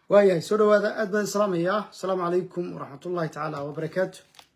waayahay soo dhawaada aad baan salaamayaa asalaamu calaykum waraxmat ullahi tacaala wabarakaatu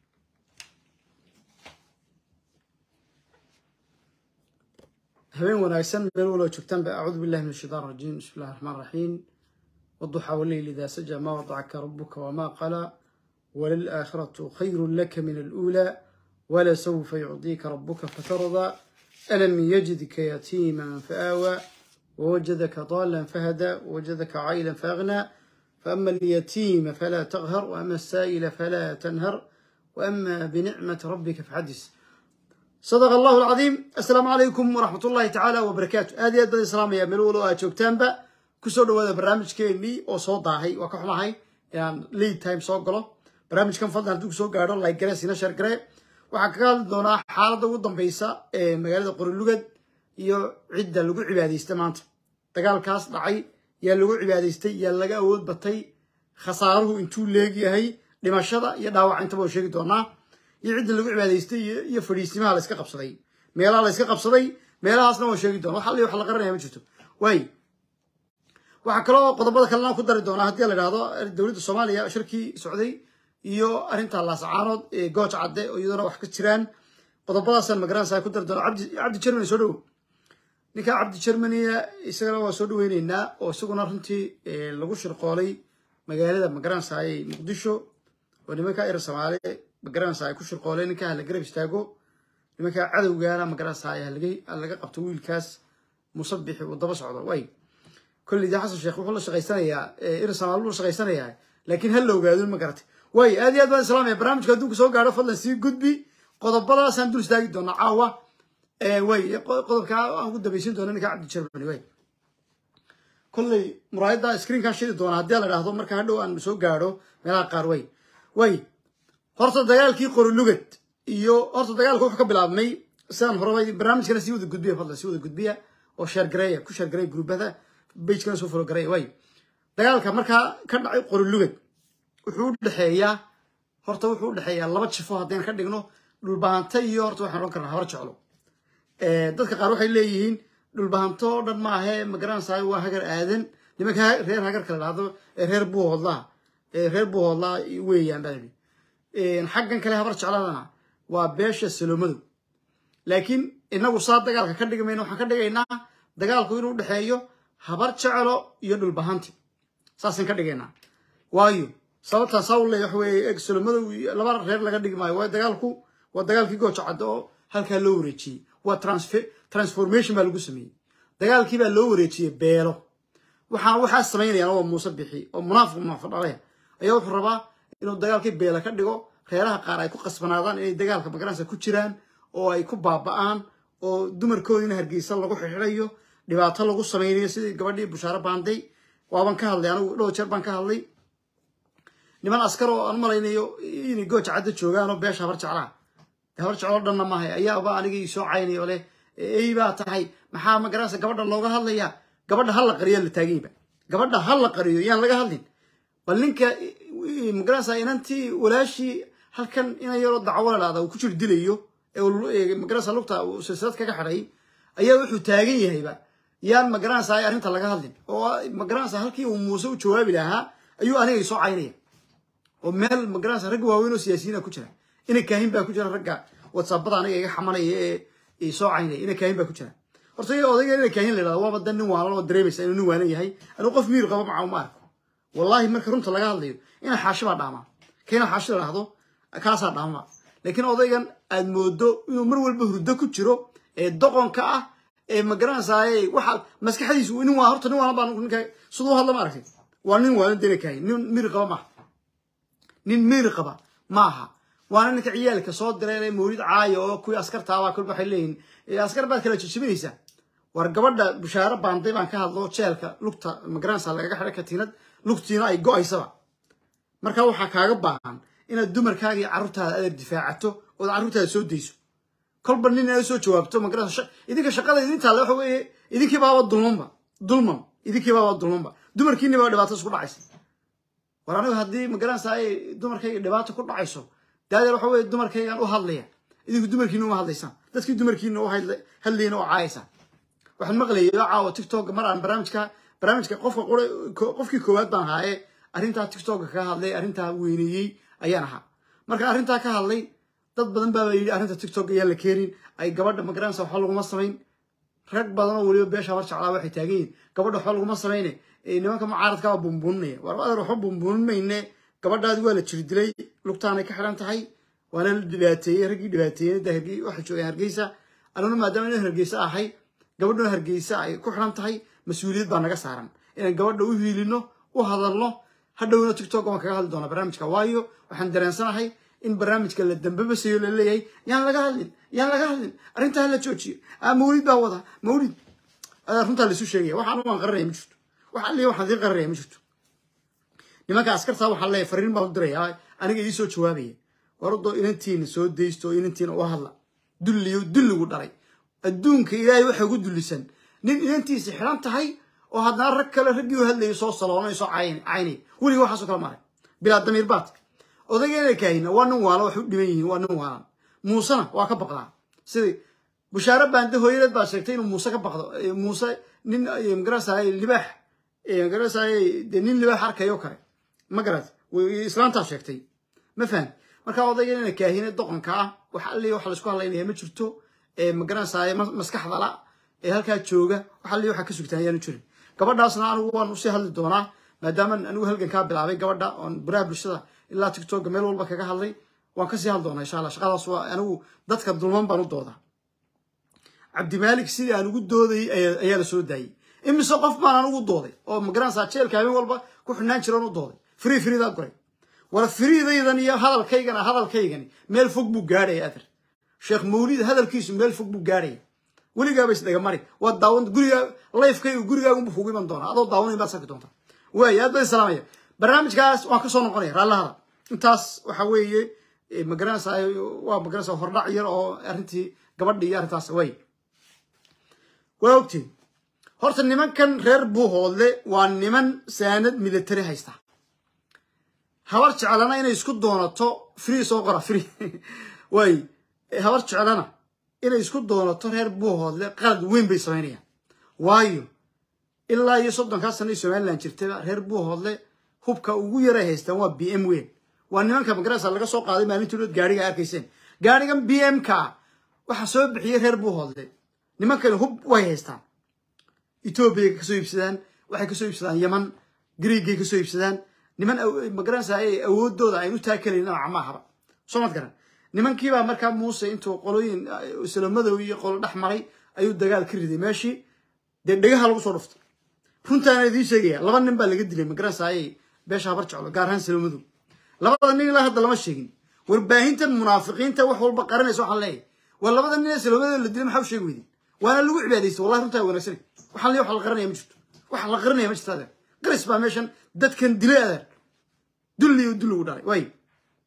habeen wanaagsan meel waloo joogtaan ba acuudu billahi min ashaitaan rajiim bismi illahi raxmaan raxiim waduxa waleyl idaa saja maa wadacaka rabuka wamaa qala walilaakhiratu khayru laka min aluulaa walasawfa yucdiika rabuka fatardaa alam yajidka yatiiman faawaa ووجدك ضالا فهدى ووجدك عائلا فأغنى فأما اليتيم فلا تقهر وأما السائل فلا تنهر وأما بنعمة ربك فحدث صدق الله العظيم السلام عليكم ورحمة الله تعالى وبركاته هذه أدى الإسلام يا ملولو أشوكتان با كسر هذا برنامج كيني أو صوت هاي وكحما هاي يعني ليد تايم صوت قلو برنامج كان فضل هدوك صوت قارو لايك جرس هنا شرق وحكال دونا حالة ودن بيسا مقالة قرلوغد iyo cidda lagu cibaadaystay maanta dagaalkaas dhacay yaa lagu cibaadaystay yaa laga awood batay khasaaruhu intuu leegyahay dhimashada iyo dhaawaca intaba oo sheegi doonaa iyo cidda lagu cibaadaystay iyo fadhiisimaha la iska qabsaday meelaha la iska qabsaday meelahaasna waan sheegi doona wax alli wax la qaranaya ma jirto waay waxaa kaloo qodobada kalena ku dari doonaa haddii la idhahdo dowladda soomaaliya shirkii socday iyo arrinta laasacaanood ee gooj cadde oo iyaduna wax ka jiraan qodobadaasaan magaranaysaa ku dari doona cabdi cabdi jermani soo dhowo ninka cabdi jermaniya isagana waa soo dhaweyneynaa oo isaguna runtii lagu shirqoolay magaalada magaranaysaayey muqdisho oo nimanka er soomaali magaranaysa ay ku shirqooleen ninka hala garab istaago nimanka cadowgaana magaranaysaay halaga qabto wiilkaas musabixi uu daba socdo way kolley dee xasan sheekh wuxuu la shaqaysanayaa er soomaali buu la shaqaysanayaa laakiin ha la ogaado ma garatay way aad iyo aad baan islaamaya barnaamijka adduunka soo gaadho fadlan sii gudbi qodobadaasaan dul istaagi doonaa caawa way qodobkaa aan ugu dambaysin doona ninka cabdi jermani way kolley muraayadda screenkan shidi doona haddii la dhahdo marka hadhow aan soo gaadho meelaha qaar way way horta dagaalkii qorilugad iyo horta dagaalka wuxuu ka bilaabmay sidaan horeba barnaamijkana sii wada gudbiya fadlan sii wada gudbiya oo sheer gareeya ku sheer gareeya gruubada bagekana soo folo gareeya way dagaalka markaa ka dhacay qorilugad wuxuu u dhexeeyaa horta wuxuu u dhexeeyaa laba jifo haddayna ka dhigno dhulbahanta iyo horta waxaan odhan karnaa habar jeclo dadka qaar waxay leeyihiin dhulbahanto o dhan maahe magaranaysaay waa hagar aadan nimanka reer hagarka la dhahdo reer buuhoodlaha reer buuhoodlaha weeyaan baa yidhi xaggan kale habar jecladana waa beesha salomadow laakiin inagu saa dagaalka ka dhigi mayno waxaan ka dhigaynaa dagaalku inuu dhexeeyo habar jeclo iyo dhulbahanti saasaan ka dhigaynaa waayo sababtaan saa u leeya waxa weeye eg salomadow laba reer laga dhigi maayo waayo dagaalku waa dagaalkii gooja caddo oo halkaa loo wareejiyey waa transformation baa lagu sameeyey dagaalkii baa loo wareejiyey beelo waxaa waxaa samaynayaan waa muuse bixi oo munaafiq munaafiq dhalaya ayaa wuxuu rabaa inuu dagaalkii beela ka dhigo reeraha qaar ay ku qasbanaadaan inay dagaalka magaranaysa ku jiraan oo ay ku baaba'aan oo dumarkoodiina hargeysa lagu xixirayo dhibaato lagu samaynayo sidii gabadhii bushaaro baanday waaban ka hadlay anigu dhowr jeer baan ka hadlay niman askar oo aan malaynayo inay gooja cadda joogaan oo beesha habar jeclaha habar jeclo dhanna maahay ayaaba aniga ii soo caynay oo leh ey baa tahay maxaa magaranaysa gabadha looga hadlayaa gabadha ha la qariyo la taaganyba gabadha ha la qariyo yaan laga hadlin bal ninka magaranaysa inantii walaashii halkan inan yaroo dacwo la dhahda uu ku jir dilayo ee magaranaysa lugta uu silsilad kaga xidhay ayaa wuxuu taagan yahayba yaan magaranaysa arrinta laga hadlin oo magaranaysa halkii uu muuse u jawaabi lahaa ayuu aniga ii soo caynaya oo meel magaranaysa ragga waaweyn oo siyaasiyiina ku jira ina kaahin baa ku jira ragga whatsappada aniga iga xamanaya ee soo caynaya ina kaahin baa ku jira horta odayga ina kaahin la yidhahdo waaba dan nin waalan oo dareemaysa inuu nin waalan yahay anuu qof miir qaba maca uma arko wallahi marka runta laga hadlayo ina xaashi baa dhaamaa kaina xaashi la dhahdo kaasaa dhaamaba laakiin odaygan aad moodo inuu mar walba hurdo ku jiro ee doqonka ah ee magaranaysaay waxa maskaxdiisu nin waa horta nin waalan baa ninka siduu hadla ma aragtay waa nin waalan dina kaahin nin miir qaba maaha nin miir qaba maaha waana ninka ciyaalka soo diray mawlid caayo oo kuwii askartaabaa kolba waxay leeyihin askar baad kala jijibinaysaa war gabadha bushaaro baanday baan ka hadlo jeelka lugta magaranaysa lagaga xidhay katiinad lugtiina ay go-aysaba marka waxaa kaaga baahan inaad dumarkaaga iyo carruurtaada adeer difaacato ood carruurtaada soo dayso kolba nin aad soo jawaabto magaranaysa idinka shaqada idintaale waxa weeye idinkii baaba dulmanba dulman idinkii baaba dulmanba dumarkiini baa dhibaato isku dhacaysa war anigu haddii magaranaysa ay dumarkayga dhibaato ku dhacayso daadeer waxa weye dumarkaygaan u hadlaya idinku dumarkiina uma hadlaysaan dadkii dumarkiina u hadlayna oo caayaysaa waxaan maqlayay caawa tiktok mar aan barnaamijka barnaamijka qofka qofkii koowaad baan ahaa ee arrintaa tiktoka ka hadlay arrintaa weyneeyey ayaan ahaa marka arrintaa ka hadlay dad badan baaba yidhi arrinta tiktok ayaan la keenin ay gabadha magaranaysa waxba laguma samayn rag badan oo weliba beesha habar jeclaa waxay taagan yihin gabadha waxba laguma samayne nimanka mucaaradkaa bumbuuninaya war adeer waxba bumbuunin mayne gabadhaadi waa la jiri dilay lugtaanay ka xidhan tahay waana la dhibaateeyey raggii dhibaateeyey waxay joogeen hargeysa anuna maadaama ina hargeysa ahay gabadhuna hargeysa ay ku xidhan tahay mas-uuliyad baa naga saaran inaan gabadha u hiilino u hadalno hadhowna tiktok waan kaga hadli doonaa barnaamijka waayo waxaan dareensanahay in barnaamijka la dambabasayo la leeyahay yaan laga hadlin yaan laga hadlin arrintaa la joojiyo mawlid baa wada mawlid runtaa laisu sheegaya waxaan waan qaranaya ma jirto wax alliya waxaan idiin qaranaya ma jirto nimanka askartaa waxaan leeyahay fariin baan u diraya aniga ii soo jawaabaya waradoo inantiina soo daysto oo inantiina u hadla dulliyo dulligu dhalay adduunka ilaahay waxa ugu dullisan nin inantiisa xidhan tahay oo haddana rag kale raggii u hadlayay soo saloonay soo caynay weliga waxaasoo kala maray bilaa damiir baad odaygeena kaahina waa nin waala wax u dhiban yihiin waa nin waalan muusena waa ka baqdaa sidai bushaare baande hooyadeed baa sheegtay inuu muuse ka baqdo muuse nin magarasay libaax magarasay dee nin libaax arkayo kale ma garat islaantaa sheegtay ma fahan markaa odaygeena kaahine doqonka ah wax alli wax laisku hadlaynaya ma jirto magaranaysaay maskaxda la ee halkaa jooga wax alli waxa ka sugtaan ayaanu jirin gabadhaasna anigu waan usii hadli doonaa maadaama anigu halgankaa bilaabay gabadha oon baraha bulshada ilaa tiktoka meel walba kaga hadlay waan kasii hadli doonaa insha allah shaqadaas waa anigu dadka dulman baan u doodaa cabdimaalik sidii aan ugu doodayay ayaa la soo daayey imise qof baan aan ugu dooday oo magaranaysaa jeelka habeen walba ku xidhnaan jiroon u dooday frii friidaa goray war friidaydan iyo hadalkaygana hadalkaygani meel fog buu gaadhaya ader sheekh mawlid hadalkiisu meel fog buu gaadhaya weligaaba isdhaga mari waa daawan guriga lifekaygu gurigaagunbu kugu iman doonaa adoo daawanayn baad sarki doontaa waay aad baa islaamaya barnaamijkaas waan kasoo noqonaya raallahada intaas waxa weeye magaranaysa waa magaranaysa hordhac yar oo arrintii gabadhi iyo arrintaas way waa ogtiin horta nimankan reer buuhoodle waa niman saanad military haysta habar jeclana inay isku doonato free soo qora free waay habar jeclana inay isku doonato reer buuhoodle qalad weyn bay samaynayaan waayo ilaa iyo soddonkaa sana i somalilan jirtayba reer buuhoodle hubka ugu yaray haystaan waa b m weyn waa nimanka magarasa laga soo qaaday maalintii dhood gaariga arkayseen gaarigan b m ka waxaa soo bixiyey reer buuhoodle nimankani hub way haystaan etoobiyay kasoo iibsadaan waxay kasoo iibsadaan yaman griigay kasoo iibsadaan niman magaranaysa awoodooda aynu taakelayn nooca maahaba soo mad garan nimankiibaa markaa muuse intuu qolooyin islamadow iyo qolo dhex maray ayuu dagaal ka riday meeshii dee dhegaha lagu soo dhuftay runtaana idiin sheegaya laba nin baa laga dilay magaranaysa beesha habar jeclo gaar ahaan islamadow labada nin ilaa hadda lama sheegin warbaahintan munaafiqiinta wax walba qaranaysa waxaan leeyahay waa labada nin ee islamadow la dilay maxaa u sheegi weydeen waana lagu cibaadaysta wallahi runtaa wanaagsan waxaan leeyahay wax la qaranaya ma jirto wax la qaranaya ma jirto adeer qaris baa meeshan dadkan dilay adeer dulli iyo dulli ugu dhalay waay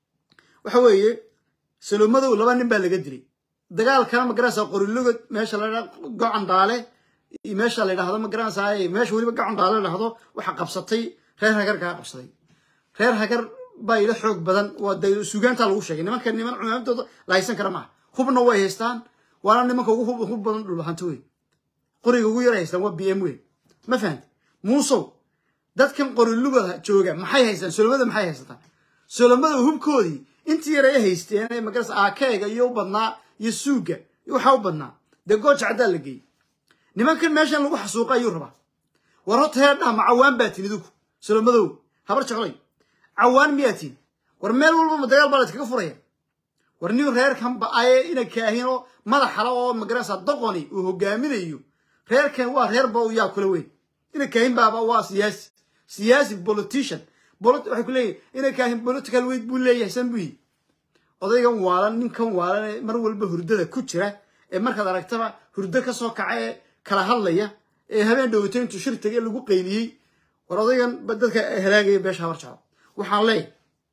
waxa weeye salomadow laba nin baa laga dilay dagaalkana magaranaysa qorilogod meesha la gocan daale meesha la yidhahdo magaranaysa meesha weliba gocan daale la dhahdo waxa qabsatay reer hagar kaa qabsaday reer hagar baa ila xoog badan waa de sugaantaa lagu sheegay nimanka niman cumaamtooda la haysan kara maaha hubna way haystaan waana nimanka ugu hub badan dhulbahanto wey qoriga ugu yara haystaan waa b m wey ma fahamti muusow dadkan qorilugada jooga maxay haystaan solomada maxay haysataan solomada hubkoodii intii yar ay haysteen ee magaras aakeega iyo u badnaa iyo suuga waxaa u badnaa dee gooja caddaa la geeyey nimankan meeshan lagu xasuuqa ayuu rabaa war horta heerdhaha ma cawaan baa tin idinku solomadow habar jeclay cawaan miyaa tin war meel walba ma dagaal baa la iskaga furaya war nin reerkan ba-aye ina kaahinoo madaxala oo magarasa doqoni uu hogaaminayo reerkan waa reer ba yaa kula weyn ina kaahin baaba waa siyaasi siyaasi politician waxay ku leeyihin ina kaahin political weyd buu leeyahay san buu yihi odaygan waalan ninkan waalan ee mar walba hurdada ku jira ee markaad aragtaba hurdo ka soo kaca ee kala hadlaya ee habeen dhowito intuu shir tagay lagu qayliyey war odaygan dadka halaagaya beesha habar jeclo waxaan leeyahay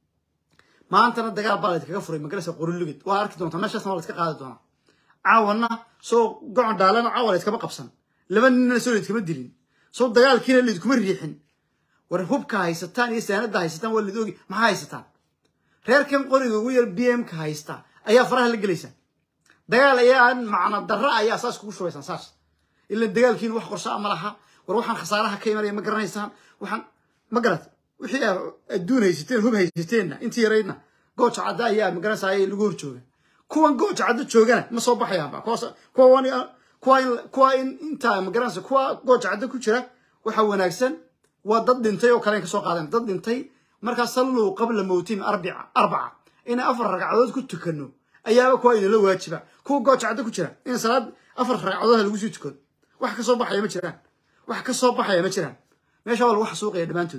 maantana dagaal baa laydkaga furay magarasa qorilugid waa arki doontaa meeshaasna waa layska qaadi doonaa caawana soo gocon dhaalana caawa layskama qabsan laba ninna soo layskama dilin soo dagaalkiina layskuma riixin war hubka haysataan iyo saanada haysataan waa layd ogi maxaa haysataan reerkan qoriga ugu yar b m ka haysta ayaa faraha la gelaysaa dagaal ayaa macna darra ayaa saas kugu shubaysaan saas ila dagaalkiina wax qorshaa ma laha war waxaan khasaaraha ka imanaya ma garanaysaan waxaan ma garat wixii aa adduun haysateen hub haysateenna intii yaraydna gooja cadda ayaa magaranaysa ayay lagu hor jooga kuwan gooja cadda joogana ma soo baxayaanba kuwaas kuwa wani kuwa in kuwa in intaa magaranaysa kuwa gooja cadda ku jira waxa wanaagsan waa dad dhintay oo kale ka soo qaadan dad dhintay markaa salluu qabla mawtihim arbica arbaca inay afar ragcadood ku tukano ayaaba kuwa inala waajiba kuwa gooja cadda ku jira in salaad afar ragcadood lagu sii tukado wax ka soo baxaya ma jiraan wax ka soo baxaya ma jiraan meesha waa lagu xasuuqaya dhammaantood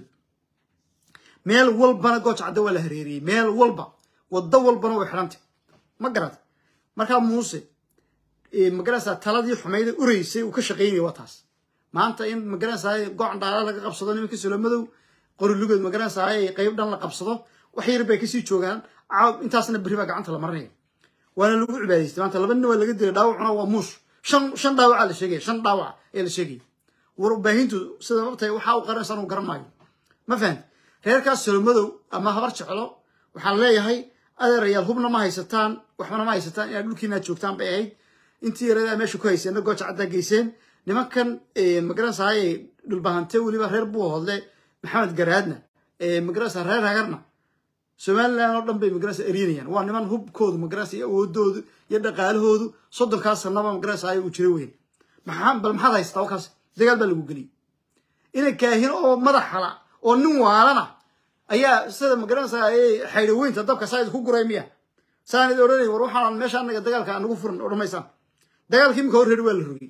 meel walbana gooja cadda waa la hareeriyey meel walba waddo walbana way xidhantay ma garata markaa muuse magaranaysaa taladii xumayda ureysay uu ka shaqaynaya waa taas maanta in magaranaysaa gocan dhaala laga qabsado nimanka solomadow qorilugood magaranaysaa qayb dhan la qabsado wax yar bay kasii joogaan caab intaasna berri baa gacanta la marinaya waana lagu cibaadaystay maanta laba nin waa laga dilay dhaawacuna waa muush shan shan dhaawacaa la sheegaya shan dhaawac ee la sheegaya warbaahintu sida mabtay waxaa u qaranaysa anu garan maayo ma fahamti reerkaas solomadow ama habar jeclo waxaan leeyahay adeerayaal hubna ma haysataan waxbana ma haysataan inaad dhulkiinaad joogtaan bay ahayd intii yaradaa meesha ku hayseenna gooja caddaa geyseen nimankan magaranaysaay dhulbahante weliba reer buu hodle maxamed garaadna magaranaysa reer hagarna somaliland oo dhan bay magaranaysa eryanayaan waa niman hubkoodu magaranaysa iyo awoodoodu iyo dhaqaalahoodu soddonkaas sanaba magaranaysa uu jira weyn maxaa bal maxaad haystaa wakaas dagaal baa lagu geliyay ina kaahin oo madaxala oo nin waalana ayaa sida magaranaysa xaydhaweynta dabka saa idinku guray miya saanid odhanay war waxaan meesha anaga dagaalka anagu furan odhamaysaan dagaalkii imika hor reer waa la rogay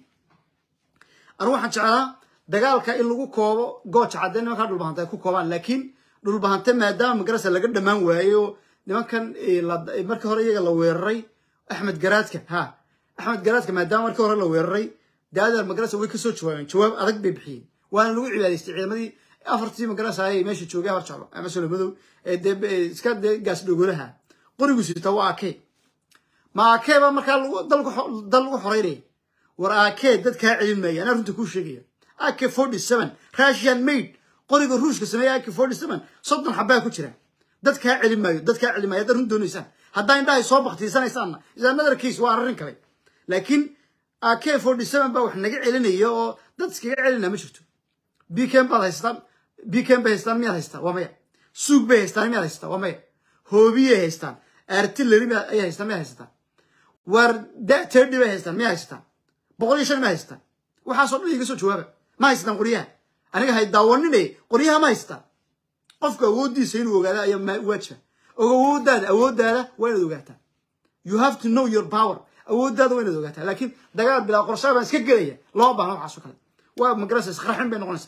anu waxaan jeclaa dagaalka in lagu koobo gooja cadde nimankaa dhulbahante ay ku koobaan laakiin dhulbahante maadaama magaranaysa laga dhammaan waayo nimankan markii hore iyaga la weeraray axmed garaadka ha axmed garaadka maadaama markii hore la weeraray daadeer magaranaysa way kasoo jawaabeen jawaab adag bay bixiyeen waana lagu cibaadaystay ciidamadii afartii magaranaysa ayay meesha joogay afar jeclo ama solomadow ee dee iska dee gaas dhogolaha qorigu sita waa akee ma akee baa markaa dal lagu xoreynaya war akee dad kaa celin maaya anaa runta kuu sheegaya ak forty seven russian made qoriga ruushka sameeya ak forty seven soddon xabaa ku jira dad kaa celin maayo dad kaa celin maayo haddaad run doonaysaan haddaa indhahay soo baktiisanaysaanna is another case waa arrin kale laakiin ak forty seven baa wax naga celinaya oo dad iskaga celinaa ma jirto bcam baad haystaan bcam bay haystaan miyaad haystaan waa maya suug bay haystaan miyaad haystaan waa maya hoobiyay haystaan artillery ayay haystaan miyaad haystaan waar terdi bay haystaan miyaa haystaan boqol iyo shan ma haystaan waxaasoo dhan iga soo jawaaba ma haystaan qoryaha aniga hay daawanine qoryaha ma haystaan qofka awooddiisa inuu ogaada ayaa waajiba og awooddaada awooddaada waa inaad ogaataa you have to know your power awooddaada waa inaad ogaataa laakiin dagaal bilaa qorshaa baan iska gelaya loo baahna waxaasoo kale waa magarasa isqarxin bay noqonaysaa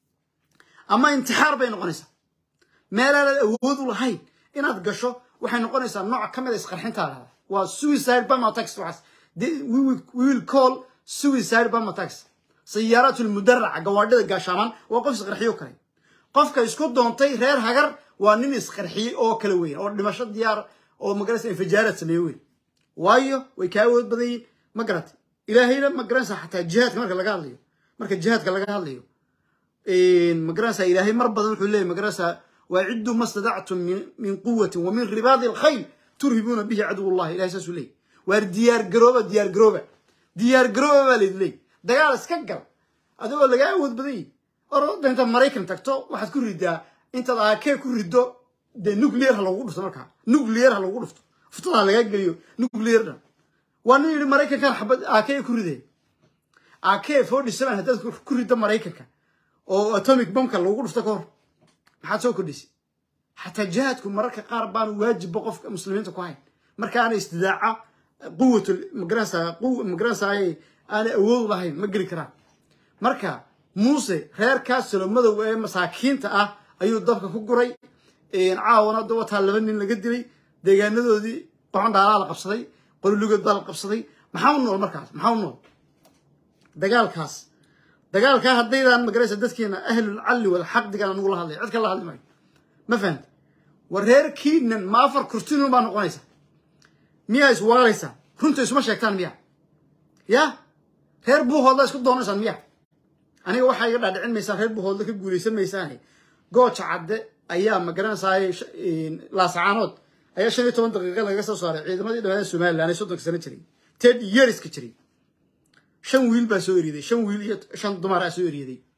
ama intixaar bay noqonaysaa meelaanaad awood u lahayn inaad gasho waxay noqonaysaa nooc ka mid a isqarxintaada waa suicide bomb attacks waxaas we will call suicide bomb attacks sayaaraat lmudaraca gawaadhida gaashaamaan waa qof isqarxiyo kale qofka isku doontay reer hagar waa nin isqarxiyey oo kale weyn oo dhimasho diyaar oo magaraysa infijaaraad sameeye weyn waayo way kaa awood badan yihin ma garatay ilaahayna ma garanaysaa xataa jihaadka marka laga hadlayo marka jihaadka laga hadlayo magaranaysaa ilaahay mar badan wuxuu leeyahy magaranaysaa waaciduu ma stadactum min quwatin wa min ribaadi alkhayl turhibuuna bihi caduw llahi ilahay saasuu leeyay waar diyaar garooba diyaar garooba diyaar garooba baa laydin leeyay dagaal iska gal adigoo lagaa awood badan yihi orda intaad maraykan tagto waxaad ku ridaa intaad aakee ku riddo dee nuclear ha lagugu dhufto markaa nuclear ha lagugu dhufto futadaa lagaa geliyo nuclear dhan waa nin yidhi maraykankan xabad aakee ku riday aakee forty seven haddaad ku riddo maraykanka oo atomic bombka lagugu dhufto ka hor maxaad soo kordhisay xataa jihaadku mararka qaar baanu waajibba qofka muslimiinta ku hayn markaana istidaaca quwat magaranaysa magaranaysa aanay awood lahayn ma geli karaan marka muuse reerkaas salomadow ee masaakiinta ah ayuu dabka ku guray caawana dawataa laba nin laga dilay deegaanadoodii qoxon dhaalaa la qabsaday qolilugood baa la qabsaday maxaa u nool markaas maxaa u nool dagaalkaas dagaalkaa haddaydaan magaraysa dadkeena ahlul calli wal xaqdigan anugu la hadlay cid kale la hadli maayo ma fahamti war reerkiinan ma afar kurtinun baa noqonaysa miyaa iswaalaysaa runta isuma sheegtaan miya ya reer buuhoodla isku doonaysaan miya aniga waxaa iga dhaadhicin maysaan reer buuhoodla ka guulaysan maysaane gooja cadde ayaa magaranaysaay laasacaanood ayaa shan iyo toban daqiiqa lagaga soo saaray ciidamadii dhammaada somalilan ee soddonka sano jiray ted yeariska jiray shan wiil baa soo eriyaday shan wiil iyo shan dumaraa soo eriyaday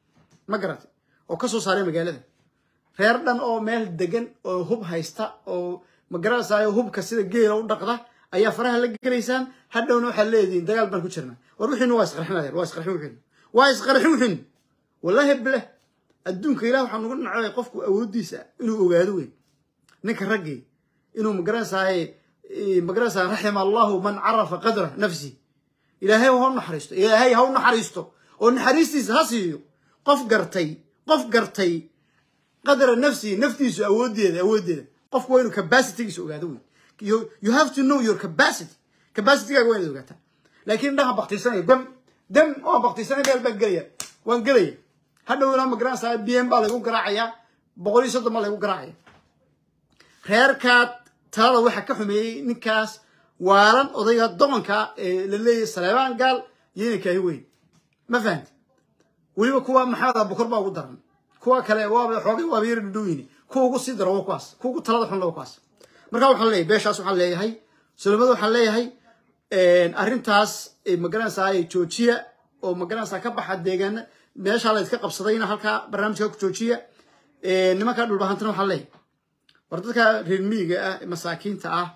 ma garatay oo ka soo saaray magaalada reer dhan oo meel degan oo hub haysta oo magaranaysayo hubka sida geela u dhaqda ayaa faraha la gelaysaan hadhowna waxaad leedihiin dagaal baan ku jirnaa war wixiina waa isqarxin adeer waa isqarxin wixiina waa isqarxin wixiina wallaahi bileh adduunka ilah waxaa nugu nacay qofku awooddiisa inuu ogaado weyn ninka raggii inuu magaranaysaye magaranaysaa raxima allahu man carafa qadra nafsi ilaahay ha u naxariisto ilaahay ha u naxariisto oo naxariistiisa ha siiyo qof gartay qof gartay qadra nafsihi naftiisu awooddeeda awooddeeda qofku waa inuu capacitygiisa ogaado wey you, you have to know your capacity capacitygaaga waa inaad ogaataa laakiin indhaha baktiisanaya dam dam waan baktiisanaya meel baan gelaya waan gelaya hadhowna magaranaysaa b m baa laygu garaacayaa boqol iyo soddon baa laygu garaacaya reerkaad talada waxaa ka xumeeyey ninkaas waalan odayga doqonka ee la leeyahay saleebaan gaal iyo inay kaahi weyn ma fahamti weliba kuwa maxamed abukar baa ugu daran kuwa kale waaba xoogay waaba yar dhudhoweyni kuwa ugu sii daro waa kuwaas kuwa ugu talada xun waa kuwaas marka waxaan leeyahay beeshaas waxaan leeyahay sulamada waxaan leeyahay arrintaas magaranaysaa joojiya oo magaranaysaa ka baxa deegaana meeshaa la iska qabsadayna halkaa barnaamijka ku joojiya nimanka dhulbahantana waxaan leeyahay war dadka reer miyiga ah masaakiinta ah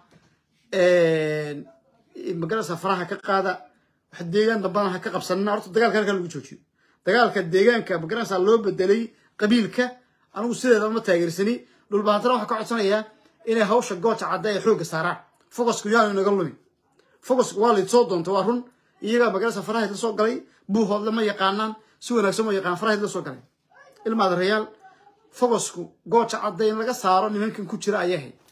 magaranaysaa faraha ka qaada wax deegaan dambana ha ka qabsanina horta dagaalka halkaa lagu joojiyo dagaalka deegaanka magaranaysaa loo bedelay qabiilka anigu sideeda ma taageersani dhulbahantana waxaa ka codsanayaa inay hawsha gooja cadda ee xoogga saaraan focusku yaanu inaga lumin focusku waa layd soo doonta waa run iyagaa magaranaysaa farahayd la soo galay buuhoodle ma yaqaanaan si wanaagsan ma yaqaan farahayd la soo galay ilmaada rayaal focusku gooja cadda in laga saaro nimankan ku jira ayaa hayd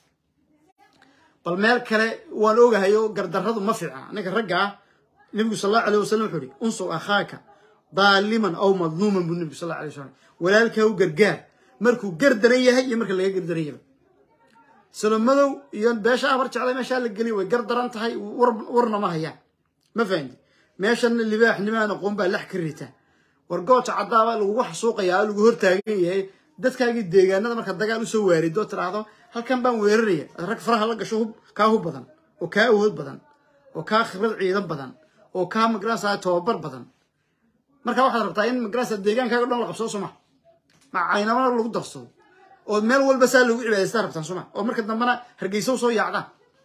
bal meel kale waan ogahayo gardarradu ma fiicna ninka ragga ah nebigu sal allahu alayh wasalam wuxuu ihi unsur akhaaka daaliman aw madluuman buu nebigu sal allahu alayh wasalam walaalkaa u gargaar markuu gardaran yahay iyo marka laga gardaran yahay salomadow iyo beesha afar jeclay meeshaa la geliy way gardaran tahay warna ma hayaan ma fahamti meeshana libaax nimaan aqoon baa lax ka rita war gooja caddaabaa lagugu xasuuqayaa lagu hortaagan yahay dadkaagii deegaanada marka dagaal usoo waarido tiraahdo halkan baan weeraraya rag faraha la gasho hub kaa hub badan oo kaa awood badan oo kaa khibrad ciidan badan oo kaa magarasa tababar badan marka waxaad rabtaa in magarasa deegaankaaga dhan la qabsado soma ma caynamana lagu darsado oo meel walba saa lagu cibaadaystaa rabtaan soma oo marka dambena hargeysa usoo yaacdaan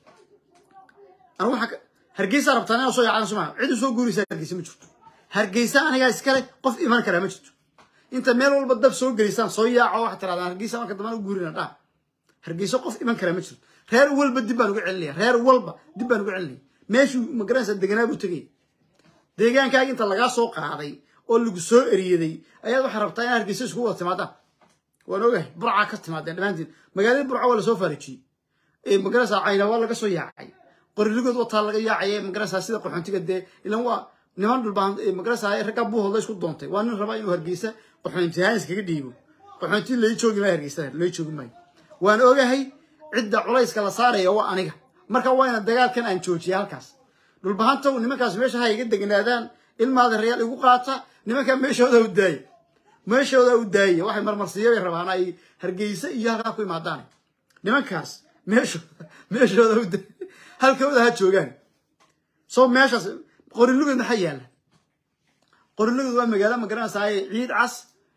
anu waa hargeysa rabtaan inaa soo yaacdaan soma cid usoo guuraysaa hargeysa ma jirto hargeysa anigaa iskale qof iman karaa ma jirto inta meel walba dab soo geliysaan soo yaaco waxaad tirahdaan hargeysa marka dambana u guurina dhaa hargeysa qof iman karaa ma jirto reer walba dib baan uga celinaya reer walba dib baan uga celinaya meeshuu magaranaysa deganaa buu tegaya deegaankaaga inta lagaa soo qaaday oo lagu soo eriyaday ayaad waxaa rabtaa in hargeysa isku wada timaadaan waan ogahay burcaa ka timaadeen dhammaantiin magaalada burca waa lasoo faarijiyey magaranaysa cayna waa laga soo yaacay qoriligood wataa laga yaacay magaranaysa sida qaxoontiga dee ilan waa niman dhulbaan magaranaysa raggaa buuhoodla isku doontay waa nin rabaa inuu hargeysa qaxoontihaan iskaga dhiibo qaxoonti lai joogi maayo hargeysa lai joogi maayo waan ogahay cidda culayska la saaraya waa aniga marka waa ina dagaalkan aan joojiya halkaas dhulbahantow nimankaas meesha ha iga degnaadaan ilmaada rayaal igu qaata nimankaa meeshooda u daaya meeshooda u daaya waxay marmarsiiya bay rabaan ay hargeysa iyo halkaa ku imaadaan nimankaas meeshooda meeshooda u daaya halkooda ha joogaan soo meeshaas qorilugeed maxaa yaalla qorilugeed waa magaalo magaranaysaa ciid cas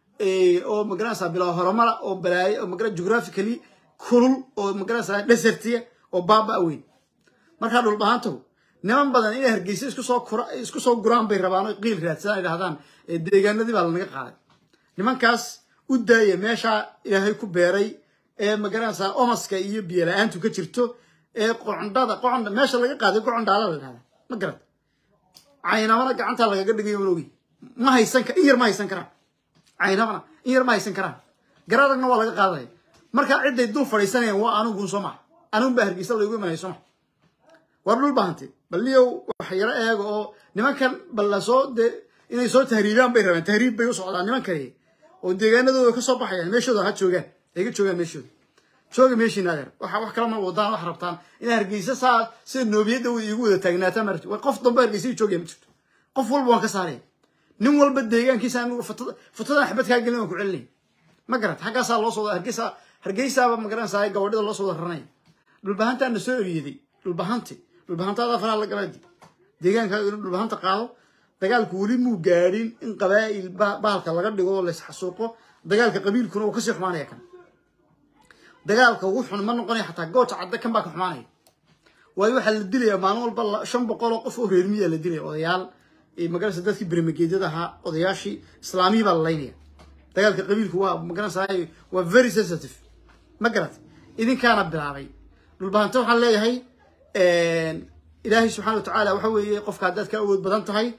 oo magaranaysaa bilaa horumara oo balaayo oo magara geographically kulul oo magaranaysaa desertiya oo baaba weyn markaa dhulbahantow niman badan inay hargeysa isku soo kura isku soo guraan bay rabaan oo qiil raadsadaan ay dhahdaan deegaanadii baa lanaga qaaday nimankaas u daaya meeshaa ilaahay ku beeray ee magaranaysaa omaska iyo biyola-aantu ka jirto ee qocondhada qoconda meesha laga qaaday qocondhaala la dhahdaa ma garad caynamana gacantaa lagaga dhigayo man ogi ma haysan in yar ma haysan karaan caynamana in yar ma haysan karaan garadagna waa laga qaadaya markaa cidday dul fadhiisanayaan waa anigun soo maha anigun baa hargeysa laygu imanaya soo maha war dhul bahantay bal niyow wax yaro eega oo nimankan bal lasoo dee inay soo tahriibaan bay rabaan tahriib bay u socdaan niman kale oo deegaanadooda ka soo baxayaan meeshooda ha joogaan ay ka joogaan meeshooda jooga meeshiina adeer waxa wax kala ma wadaan wax rabtaan in hargeysa saa sida noobiyadda igu wada taagnaataan ma rabti qof dambe hargeysa joogaya ma jirto qof walba waan ka saaraya nin walba deegaankiisa anigu fatada fatadan xabad kaa gelin waan ku celinaya ma garat xaggaasaa loo soo hargeysa hargeysaaba ma garanaysaa gabadhida loo soo wada raranaya dhulbahantaa na soo eriyaday dhulbahanti dhulbahantaada faraha la galadi deegaankaaga inuu dhulbahanta qaado dagaalku weli muu gaadhin in qabaa'il bahalka laga dhigo oo laysxasuuqo dagaalka qabiilkuna uu kasii xumaanaya kan dagaalka ugu xun ma noqonaya xataa gooja cadde kan baa ka xumaanaya waayo waxaa la dilayaa maalin walba shan boqol oo qof oo reermiyaa la dilaya odayaal magarasa dadkii bermageedyada ahaa odayaashii islaamiyii baa la laynaya dagaalka qabiilku waa magaranaysa waa very sensitive ma garat idinkaana bilaabay dhulbahante waxaan leeyahay ilaahay subxana watacaala waxa weeye qofka haddaad ka awood badan tahay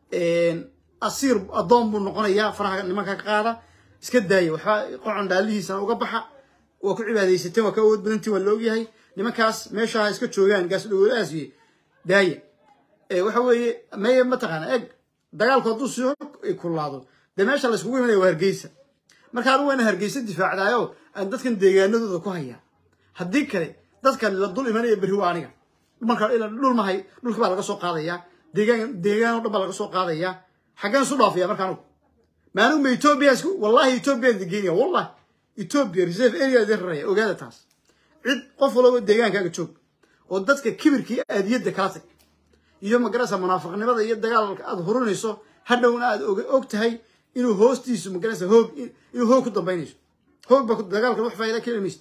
asiir addoon buu noqonayaa faraha nimanka ka qaada iska daaya waxba qocon dhaalihiisana uga baxa waa ku cibaadaysateen waa ka awood badantiin waa la ogyahay nimankaas meeshaha iska joogaan gaas dhowolaasiye daaya waxa weeye meye mataqaana eg dagaalku hadduu sii kulaado dee meesha layskugu imanaya waa hargeysa marka anigu waana hargeysa difaacdaayo aan dadkan deegaanadooda ku hayaa haddii kale dadkan la dul imanaya berri waa aniga marka dhul mahay dhulka baa laga soo qaadayaa deegaan deegaan o dhan baa laga soo qaadayaa xaggeen isu dhaafaya marka anugu ma anigu ma etoobiya isku wallahi etoobiya digeynaya wallahi etoobiya reserve area idin raraya ogaada taas cid qof walba deegaankaaga joog oo dadka kibirka iyo aadiyadda kala tag iyo magarasa munaafiqnimada iyo dagaalka aad hurinayso hadhowna aad og tahay inuu hoostiisu magarasa hoog inuu hoog ku dambaynayso hoog ba dagaalka wax faa'iida ka heli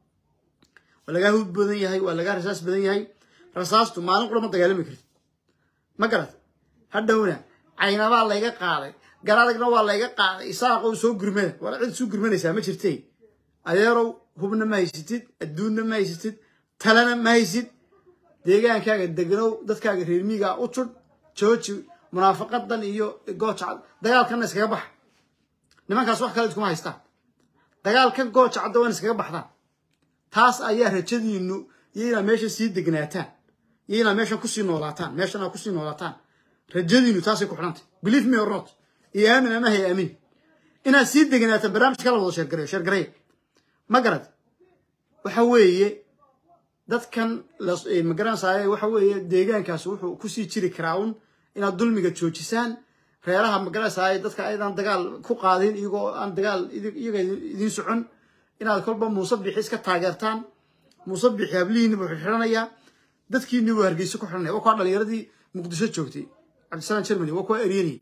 waa lagaa hud badan yahay waa lagaa rasaas badan yahay rasaastu maalin qura ma dagaalami kartid ma garat hadhowna caynabaa layga qaaday garadagna waa layga qaaday isaaqow soo gurmada waa cid soo gurmanaysaa ma jirtay adeerow hubna ma haysatid adduunna ma haysatid talena ma haysid deegaankaaga degnow dadkaaga reermiigaa u tudh jooji munaafaqadan iyo gooja dagaalkanna iskaga baxa nimankaas wax kale iskuma haystaan dagaalkan gooja cadda waan iskaga baxdaan taas ayaa rajadiinu iyo inaad meesha sii degnaataan iyo inaad meeshan kusii noolaataan meeshan aad kusii noolaataan rajadiinu taasay ku xidhantay believe me or not iyo aamin ama hay aamin inaad sii degnaataan barnaamijka la wada sheergareyo sheergareya ma garad waxa weeye dadkan magaranaysaay waxa weeye deegaankaas wuxuu kusii jiri karaa un inaad dulmiga joojisaan reeraha magaranaysaay dadka aydan dagaal ku qaadin iyagoo aan dagaal iyaga idiin socon inaad kolba muuse bixi iska taageertaan muuse bixi hablihiini buu xidhanayaa dadkiini buu hargeysa ku xidhanaya waa kuwa dhalinyaradii muqdisho joogtay cabdisalaam germany waa kuwa eryanay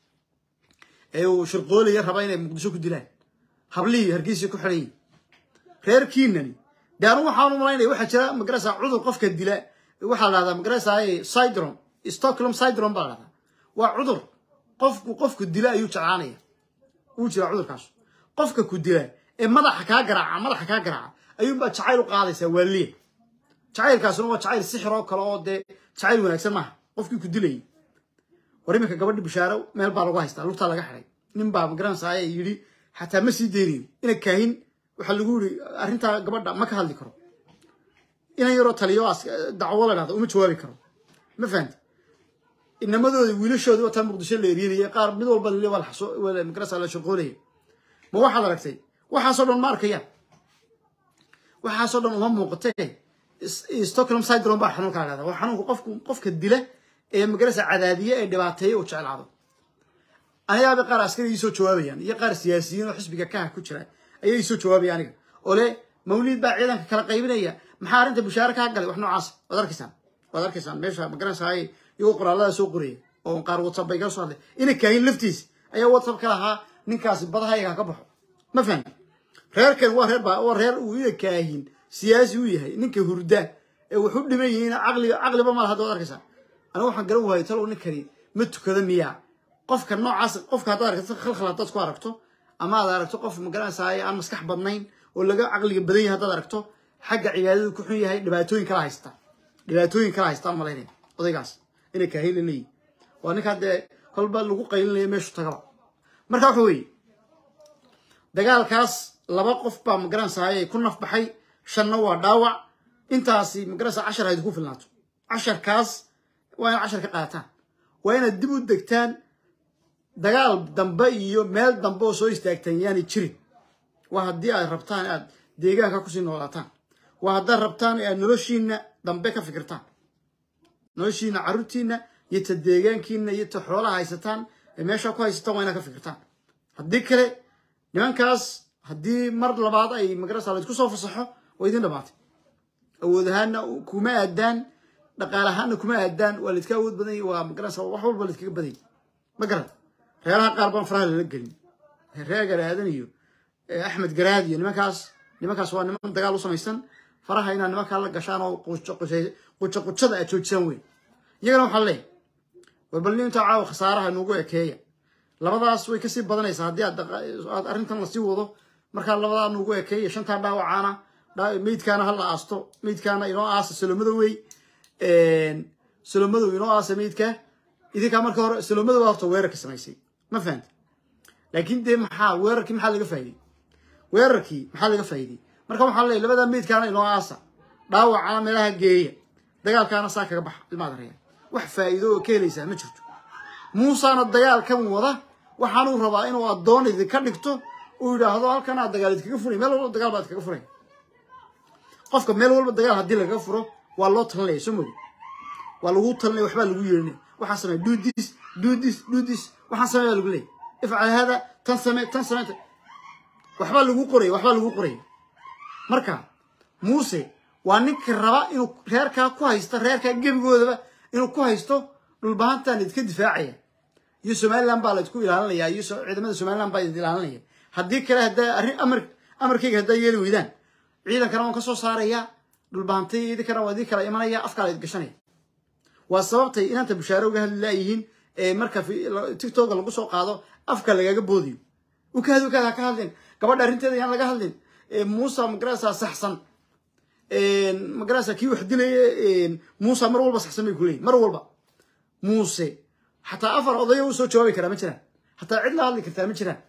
ee uu shirqoolaya raba inay muqdisho ku dilaan hablihii hargeysa ku xidhan yihin reerkiinani de anu waxaan u malaynaya waxaa jira magarasa cudur qofka dila waxaa la dhahdaa magarasa syndrome stockholm syndrome baa la dhahdaa waa cudur qofku qofku dila ayuu jeclaanaya uu jira cudurkaas qofka ku dila ee madaxa kaa garaaca madaxa kaa garaaca ayuunbaa jacayl u qaadaysaa waaliya jacaylkaasuna waa jacayl sixir oo kale oo dee jacayl wanaagsan maaha qofkii ku dilayay war iminka gabadhi bishaaro meel baa lagu haystaa lugtaa laga xiday nin baa magaranaysaa yidhi xataa ma sii deynayn ina kaahin waxaa lagu yiri arrintaa gabadha ma ka hadli karo inan yaroo taliyo dacwo la dhahda uma jawaabi karo ma fahamti inamadooda wiilashoodii wataa muqdisho la eryanaya qaar mid walba magarasa la shaqoolaya ma waxaad aragtay waxaasoo dhan ma arkayaan waxaasoo dhan uma muuqatee stockholm syndrome baa xanuunka la dhahda waa xanuunka qofku qofka dila ee magarasa cadaadiye ee dhibaateeya uu jeclaado anigaaba qaar askari ii soo jawaabayaan iyo qaar siyaasiyiin oo xisbiga kaha ku jira ayay ii soo jawaabaya aniga oo le mawliid baa ciidanka kala qaybinaya maxaa arrinta bushaare kaa galay wax noocaas waad arkaysaan waad arkaysaan meesha magaranaysaay iyagoo qoraallada soo qoraya oo qaar whatsapp bay kala soo hadlay ina kaahin laftiis ayaa whatsapp ka lahaa ninkaasi badahayaga ka baxo ma fahmi reerkan waa reer waa reer uu ina kaahin siyaasi u yahay ninka hurda ee wax u dhiman yihiin caqliga caqliba ma laha hadda waad arkaysaan aniga waxaan garan waayay talow ninkani ma tukada miyaa qofka noocaas qofka haddaad aragto khalkhal haddaad ku aragto ama aad aragto qof magaranaysaay aan maskax badnayn oo laga caqliga badan yahay haddaad aragto xagga cibaadadu ku xun yahay dhibaatooyin kala haysta dhibaatooyin kala haystaan malaynaya odaygaas inay kaahila leeyihin waa ninkaa dee kolba lagu qaylinaya meeshu tagaba marka waxa weeye dagaalkaas laba qof baa magaranaysaay ku nafbaxay shanna waa dhaawac intaasi magaranaysa cashar hayd ku filnaato casharkaas waa inaad cashar ka qaataan waa inaad dib u degtaan dagaal dambe iyo meel dambe oo soo istaagtaan yaanay jirin waa haddii aad rabtaan aad deegaanka kusii noolaataan waa haddaad rabtaan aad noloshiina dambe ka fikirtaan noloshiina carruurtiina iyo ta deegaankiina iyo ta xoolaha haysataan ee meesha ku haysataan waa inaad ka fikirtaan haddii kale nimankaas haddii mar labaad ay magarasa laysku soo fasaxo waa idin dhamaatay awood ahaana kuma aadaan dhaqaal ahaana kuma aadaan waa laydka awood badan waa magarasa wax walba laydkaga badanya ma garan reeraha qaar baan faraha lala gelin reer garaadan iyo axmed garaad iyo nimankaas nimankaas waa niman dagaal u samaysan faraha inaad nimankaa la gashaan oo qujo qujada aad joojisaan weyn iyagana waxaa leeyahy war bal ninta caawa khasaaraha nuugu ekeeya labadaas way kasii badanaysaa haddii aad arrintan lasii wado markaa labadaa nuugu ekeeya shantaa dhaawacaana meydkaana ha la aasto meydkaana inoo aasa salomadow wey salomadow inoo aasa meydka idinkaa marka hore salomadow horta weerarka samaysay ma fahanta laakiin dee maxaa weerarkii maxaa laga faa'iidey weerarkii maxaa laga faa'iidey marka waxaa leeyahy labadaa meydkaana inoo aasa dhaawacana meelaha geeya dagaalkaana saa kaga baxa ilmaad reya wax faa'iido oo ka helaysaa ma jirto muusana dagaalkan wada waxaanuu rabaa inuu addoon idinka dhigto uu yidhaahdo halkan aad dagaal idkaga furay meel walba dagaal baad kaga furay qofka meel walba dagaal haddii lagaga furo waa loo talinaya soo modi waa lagu talinaya waxbaa lagu yeerinaya waxaan samey do this do this do this waxaan samey baa lagu leeyay ifcal hada tan same tan same waxbaa lagu qoraya waxbaa lagu qoraya marka muuse waa ninka raba inuu reerkaa ku haysto reerkaa gebigoodaba inuu ku haysto dhulbahantan idinka difaacaya iyo somaliland baa la idku ilaalinaya iyo ciidamada somaliland baa idin ilaalinaya haddii kale haddaa arrin amar amarkayga haddaa yeeli weydaan ciidankana waan ka soo saaraya dhulbahantay idinkana waa idin kala imanaya afkaa la idgashanaya waa sababtay inaanta bushaare uga hadli laayihiin ee marka tictoka lagu soo qaado afka lagaga boodiyo ukaad ukaad ha ka hadlin gabadha arrinteeda yaan laga hadlin muusa magarasa saxsan magarasa kii wax dilaya muusa mar walba saxsan bay kuleeyihin mar walba muuse xataa afar odayo u soo jawaabi karaa ma jiraan xataa cid la hadli kartaa ma jiraan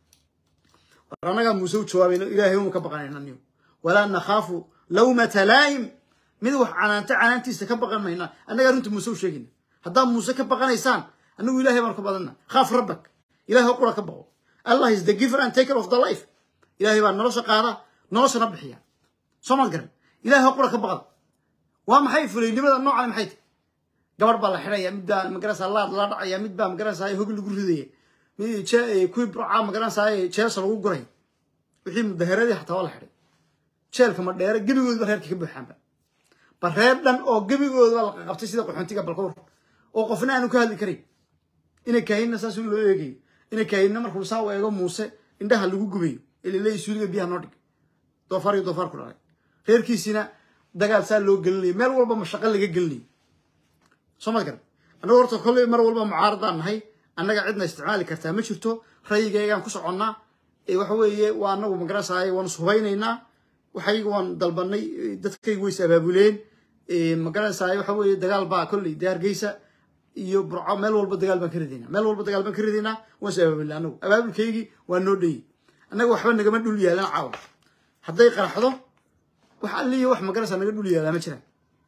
war annagaa muuse u jawaabayno ilaahay uma ka baqanayna niyo walaa nakhaafu lawmata laa'im mid wax canaanta canaantiisa ka baqan mayna annagaa runta muuse u sheegayna haddaad muuse ka baqanaysaan annagu ilahay baan ka badanna khaaf rabbak ilahay oo qura ka baqo allah is the giver and taker of the life ilahay baa nolosha qaada noloshana bixiya soo maad garan ilahay oo qura ka baqda waa maxay fulaynimada noocan maxay tahy gabarh baa la xidhaya mid baa magarasa laad la dhacaya mid baa magarasa hogi lagu ridaya kuwii burcaa magarasa jeelsa lagu guraya wixii mudaharadii xataa waa la xidhay jeelka ma dheere gebigoodba reerka ka buuxaanba bal reer dhan oo gebigoodba la qaqabtay sida qaxoontiga balkowr oo qofna aanu ka hadli karin inay kaahinna saas loo eegayo inay kaahinna markuu saa u eego muuse indhaha lagu gubayo ilaleey suuliga biyaha noo dhig doofaar iyo doofaar ku dhalay reerkiisina dagaal saa loo gelinayo meel walba mashaqo laga gelinayo soo ma garan annagu horta kolley mar walba mucaaradaan nahay annaga cidna isticmaali kartaa ma jirto rayigaygaan ku soconnaa waxa weeye waa annagu magarasaaye waan ishubaynaynaa waxayga waan dalbanay dadkayga ways abaabuleen magarasaaye waxa weeye dagaal baa kolley dee hargeysa iyo burco meel walba dagaal baan ka ridaynaa meel walba dagaal baan ka ridaynaa waan is abaabulnay annagu abaabulkaygii waa noo dhayey annaga waxba nagama dhul yaalan caawa hadday qaraxdo wax alliyo wax magarasa naga dhul yaalaa ma jiraan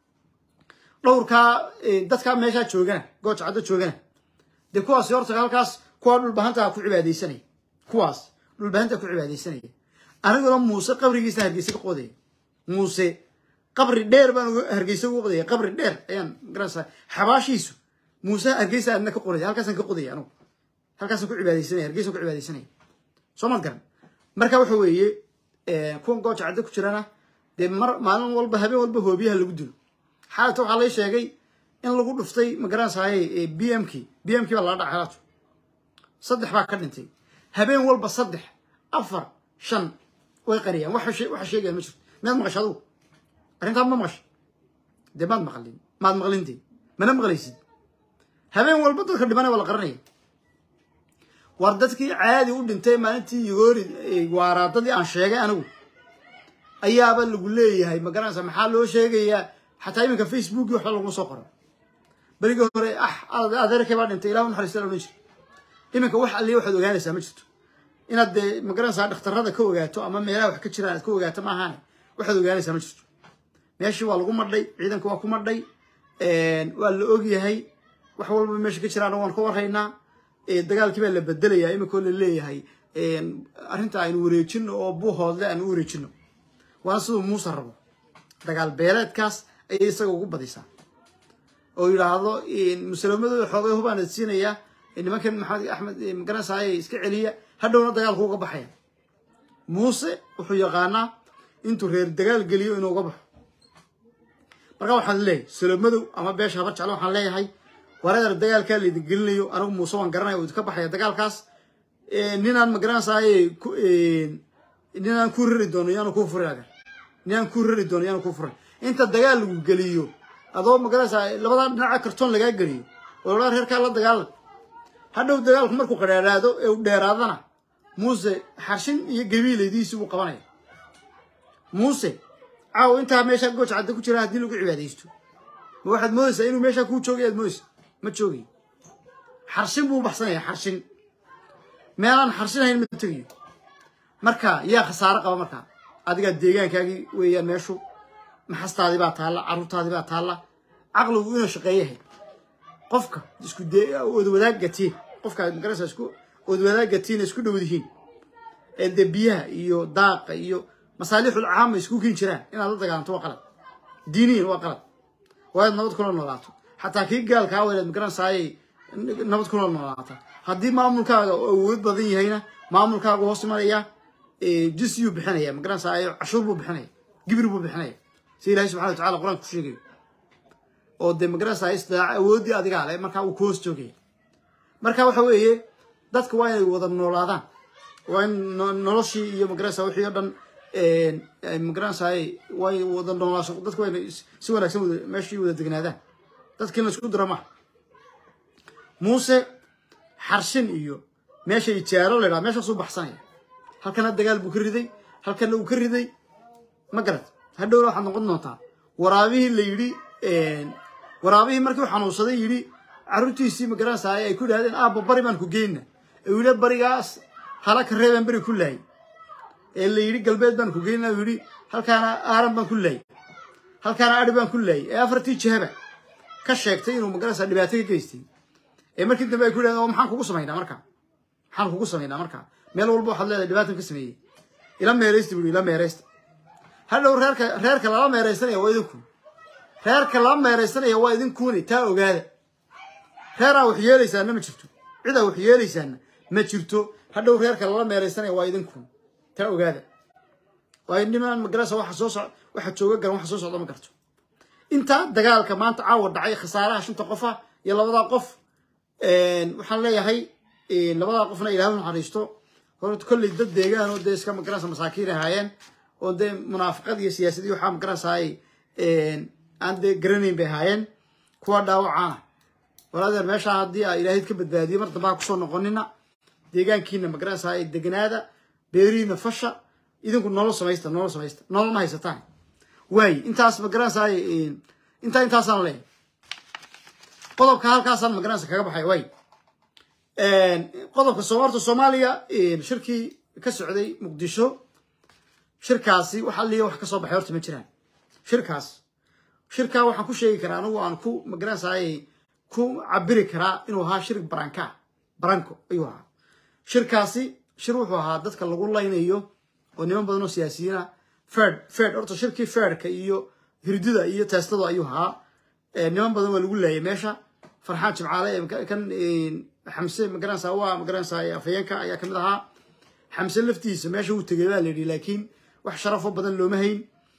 dhowrkaa dadkaa meeshaa joogana gooja caddo joogana dee kuwaasi horta halkaas kuwaa dhulbahantaa ku cibaadaysanaya kuwaas dhulbahantaa ku cibaadaysanaya aniguna muuse qabrigiisa hargeysa ka qodaya muuse qabri dheer baan hargeysa uga qodaya qabri dheer ayaan garanaysaa xabaashiisu muuse hargeysa adna ka qoraya halkaasaan ka qodaya anigu halkaasaan ku cibaadaysanaya hargeysaan ku cibaadaysanaya soo maad garan marka waxa weeye kuwan gooja caddo ku jirana dee mar maalin walba habeen walba hoobiyaha lagu dilo xaalata waxaa lay sheegay in lagu dhuftay magaranaysaye b m k b m k baa laga dhacay xaalatu saddex baa ka dhintay habeen walba saddex afar shan way qariyaan waxa sheegayaan ma jirto miyaad maqasha adugu arrintaan ma maqasha dee maad maqlin maad maqlin dee mana maqlaysid habeen walba dadka dhimanay waa la qaranaya war dadkii caadi u dhintay maalintii yogoori waaraadadii aan sheegay anigu ayaaba lagu leeyahay magaranaysa maxaa loo sheegayaa xataa iminka facebooki waxba laguma soo qoran berigii hore ah adeerkay baa dhintay ilahu naxariista la odhan jira iminka wax alliya waxaad ogaanaysaa ma jirto inaad dee magaranaysaa dhakhtarada ka ogaato ama meelaha wax ka jiraan aad ka ogaato maahaane waxaad ogaanaysaa ma jirto meeshii waa lagu madhay ciidanka waa ku madhay waa la ogyahay wax walba meesha ka jiraana waan ka warhaynaa dagaalkii baa la bedelayaa iminkoo la leeyahay arrinta aynu wareejino oo buuhoodle aanu u wareejino waana siduu muuse rabo dagaal beeleedkaas ayay isaga ugu badisaa oo yidhaahdo musalamadooda xoogay hubaan siinayaa nimankan maxamed axmed magaranaysaay iska celiya hadhowna dagaalku uga baxaya muuse wuxuu yaqaanaa intuu reer dagaal geliyo inuu uga baxo marka waxaan leeyahay salomadow ama beesha habar jeclo waxaan leeyahay wareer dagaalkaa laydin gelinayo anigu muuse waan garanaya oo idinka baxaya dagaalkaas ninaan magaranaysaay ninaan ku rari doono yaanu kuu furin agar ninaan ku rari doono yaanu kuu furin inta dagaal lagu geliyo adoo magaranaysaa labadaa dhinaca kartoon lagaa geliyo oo ladhaa reerkaa la dagaalan hadhow dagaalku markuu qadhaadhaado ee u dheeraadana muuse xarshin iyo gabiilaydiisi buu qabanaya muuse caaw intaa meeshaa gooj cadda ku jira haddii lagu cibaadaysto ma waxaad moodaysaa inuu meeshaa kuu joogay aad moodaysa ma joogay xarshin buu baxsanaya xarshin meelaan xarshinahayn ma tegayo marka yaa khasaaro qaba markaa adigaa deegaankaagii weeyaan meeshu maxastaadii baa taalla carruurtaadii baa taalla caqligu inuu shaqeeyahay qofka isku odwadaagatiin qofka magarasa isku odwadaagatiin isku dhowdihiin ee dee biyaha iyo daaqa iyo masaalixul caama isku kiin jiraan inaad la dagaalanto waa qalad diiniyan waa qalad waa inaad nabad kula noolaato xataa kii gaalkaa waa inaad magaranaysaayay nabad kula noolaata haddii maamulkaaga awood badan yahayna maamulkaaga hoos imanaya jisyuu bixinaya magaranaysaay cashuur buu bixinaya gibir buu bixinaya si ilahay subxana wa tacala qur-aanka ku sheegayo oo dee magaranaysaay isdaaca awooddii adigaa le markaa uu ku hoos joogaya marka waxa weeye dadka waa inay wada noolaadaan waa in noloshii iyo magaranaysa wixii o dhan magaranaysaay way wada noolaasho dadka waa inay si wanaagsan wada meeshii wada degnaadaan dadka in la isku dira maha muuse xarshin iyo meesha ijaaro la ydhaha meeshaasuu baxsanaya halkana dagaal buu ka riday halkana uu ka riday ma garad hadhowna waxaad noqon doontaa waraabihii la yidhi waraabihii markii u xanuunsaday yidhi carruurtiisii magaranaysaay ay ku idhahdeen aabba bari baan ku geyna uu yidhi barigaas hala ka reebaan beri ku laayay ee la yidhi galbeed baan ku geyna uu yidhi halkaana aaran baan ku laayay halkaana adhi baan ku laayay ee afartii jihaba ka sheegtay inuu magaranaysaa dhibaato ka geystay ee markii dambe ay ku yidhahdeen oo maxaan kugu samaynaa markaa maxaan kugu samaynaa markaa meel walba waxaad leedahay dhibaatan ka sameeyey ila meeraysta buu ila meeraysta hadhow reerka reerka lala meeraysanaya waa idinku reerka lala meeraysanaya waa idinkuuni taa ogaada reeraa wax yeelaysaana ma jirto cidaa wax yeelaysaana ma jirto hadhow reerka lala meeraysanaya waa idinku taa ogaada waayo nimaan magarasa waxa soo soc waxa jooga garan waxa soo socda ma garto inta dagaalka maanta caawa dhacay khasaaraha shanta qofa iyo labadaa qof waxaan leeyahay labadaa qofna ilaah u naxariisto horta kolley dad deegaan oo dee iska magaranaysa masaakiin ahaayeen oo dee munaafaqad iyo siyaasadii waxaa magaranaysaay aan dee garanayn bay ahaayeen kuwa dhaawacaana walaadeer meeshaa haddii aa ilaahayd ka badbaadiyo mar dambe ha kusoo noqonina deegaankiina magaranaysaay deganaada beerihiina fasha idinku nolol samaysta nolol samaysta nolol ma haysataan waaye intaas magaranaysaay intaa intaasaan leeyahay qodobka halkaasaan magaranaysa kaga baxay waay qodobka soomaalta soomaaliya shirkii ka socday muqdisho shirkaasi waxa liya wax ka soo baxay horta ma jiraan shirkaas shirkaa waxaan ku sheegi karaa anigu aan ku magaranaysaay ku cabiri karaa inuu ahaa shir baranka baranko ayuu ahaa shirkaasi shir wuxuu ahaa dadka lagu laynayo oo niman badan oo siyaasiyiina fed fed horta shirkii fedka iyo hirdida iyo teestada ayuu ahaa niman badan waa lagu laayay meesha farxaan jimcaale kan xamse magaranaysaa waa magaranaysaa afayeenka ayaa kamid ahaa xamse laftiisa meesha uu tegay baa la yidhi laakiin wax sharafo badan looma hayn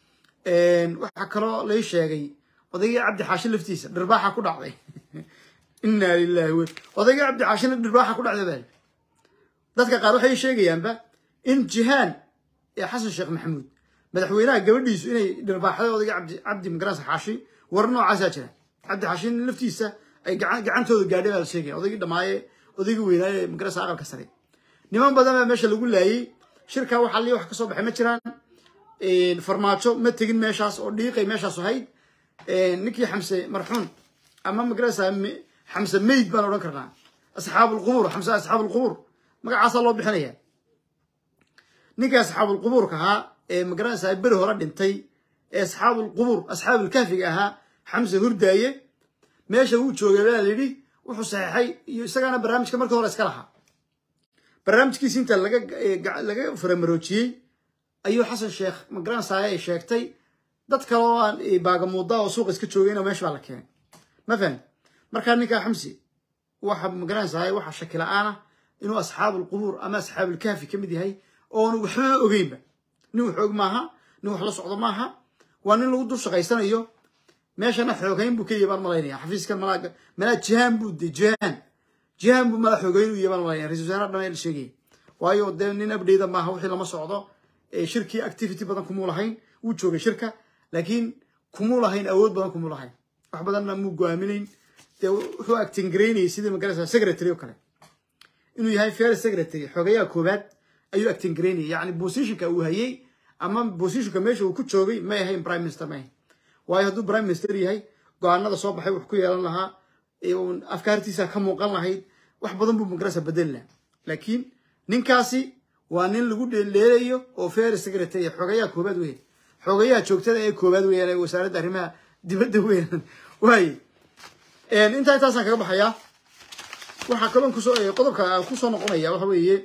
waxaa kaloo lay sheegay odaygii cabdi xaashi laftiisa dhirbaaxa ku dhacday inaa lilahi w odaygii cabdi xaashina dhirbaaxa ku dhacday baa dadka qaar waxay sheegayaanba in jihaan ee xasan sheekh maxamuud madaxweynaha gabadhiisu inay dhirbaaxday odaygii cabdi cabdi magaranaysa xaashi war noocaasaa jira cabdi xaashin laftiisa ay gacantooda gaadhay baa la sheegaya odaygii dhammaaye odaygii weynaaye magaranaysa aqalka sare niman badan baa meesha lagu laayay shirkaa waxaa lii wax ka soo baxay ma jiraan farmaajo ma tegin meeshaas oo dhiiqay meeshaas ahayd ninkii xamse marxuun ama magarasa xamse mayd baan odhan karnaa asxaabulqubuur xamse asxaabulqubuur magacaasaa loo bixinaya ninkii asxaabulqubuurka ahaa ee magaranaysa beri hore dhintay ee asxaabulqubuur asxaabulkahfiga ahaa xamse hurdaaye meesha uu joogay baa la yidhi wuxuu saxeexay iyo isagaana barnaamijka markii hore iska lahaa barnaamijkiisi inta laga faramaroojiyey ayuu xasan sheekh magaranaysaay ay sheegtay dad kale oo aan baagamuuda oo suuqa iska joogayna meesha baa la keenay ma fahan markaa ninkaa xamsi waxa magaranaysaay waxa shaki la-aan ah inuu asxaabulqubuur ama asxaabulkaafi ka mid yahay oonu waxba ogeynba nin wax og maaha nin wax la socdo maaha waa nin lagu dul shaqaysanayo meeshana xoogayn buu ka yahay baan malaynaya xafiiskan malaa malaa jihaan buu de jihaan jihaan buu mala xoogayn u yahay baan malaynaya ra-isul wasaaraha dhan la sheegaya waayo dee nin abdheyda maaha wixii lama socdo shirkii activity badan kumuu lahayn wuu joogay shirka laakiin kumuu lahayn awood badan kumuu lahayn wax badanna muu go-aaminayn dee wuxuu actingaraynayay sidii magarasa secretary oo kale inuu yahay fair secretary xogayaha koobaad ayuu actingaraynayay yacni positionka uu hayay ama positionka meesha uu ku joogay may ahayn prime minister may ahayn waayo hadduu prime minister yahay go-aanada soo baxay wax ku yeelan lahaa afkaartiisa ka muuqan lahayd wax badan buu magarasa bedeli lahaa laakiin ninkaasi waa nin lagu dheeleelayo oo fair secretary xogayaha koobaad weeyaan xogayaha joogtada ee koobaad weeyaan ee wasaaradda arrimaha dibadda weeyaan waaye intaa intaasaan kaga baxayaa waxaa kaloon kusoo qodobka aan kusoo noqonaya waxa weeye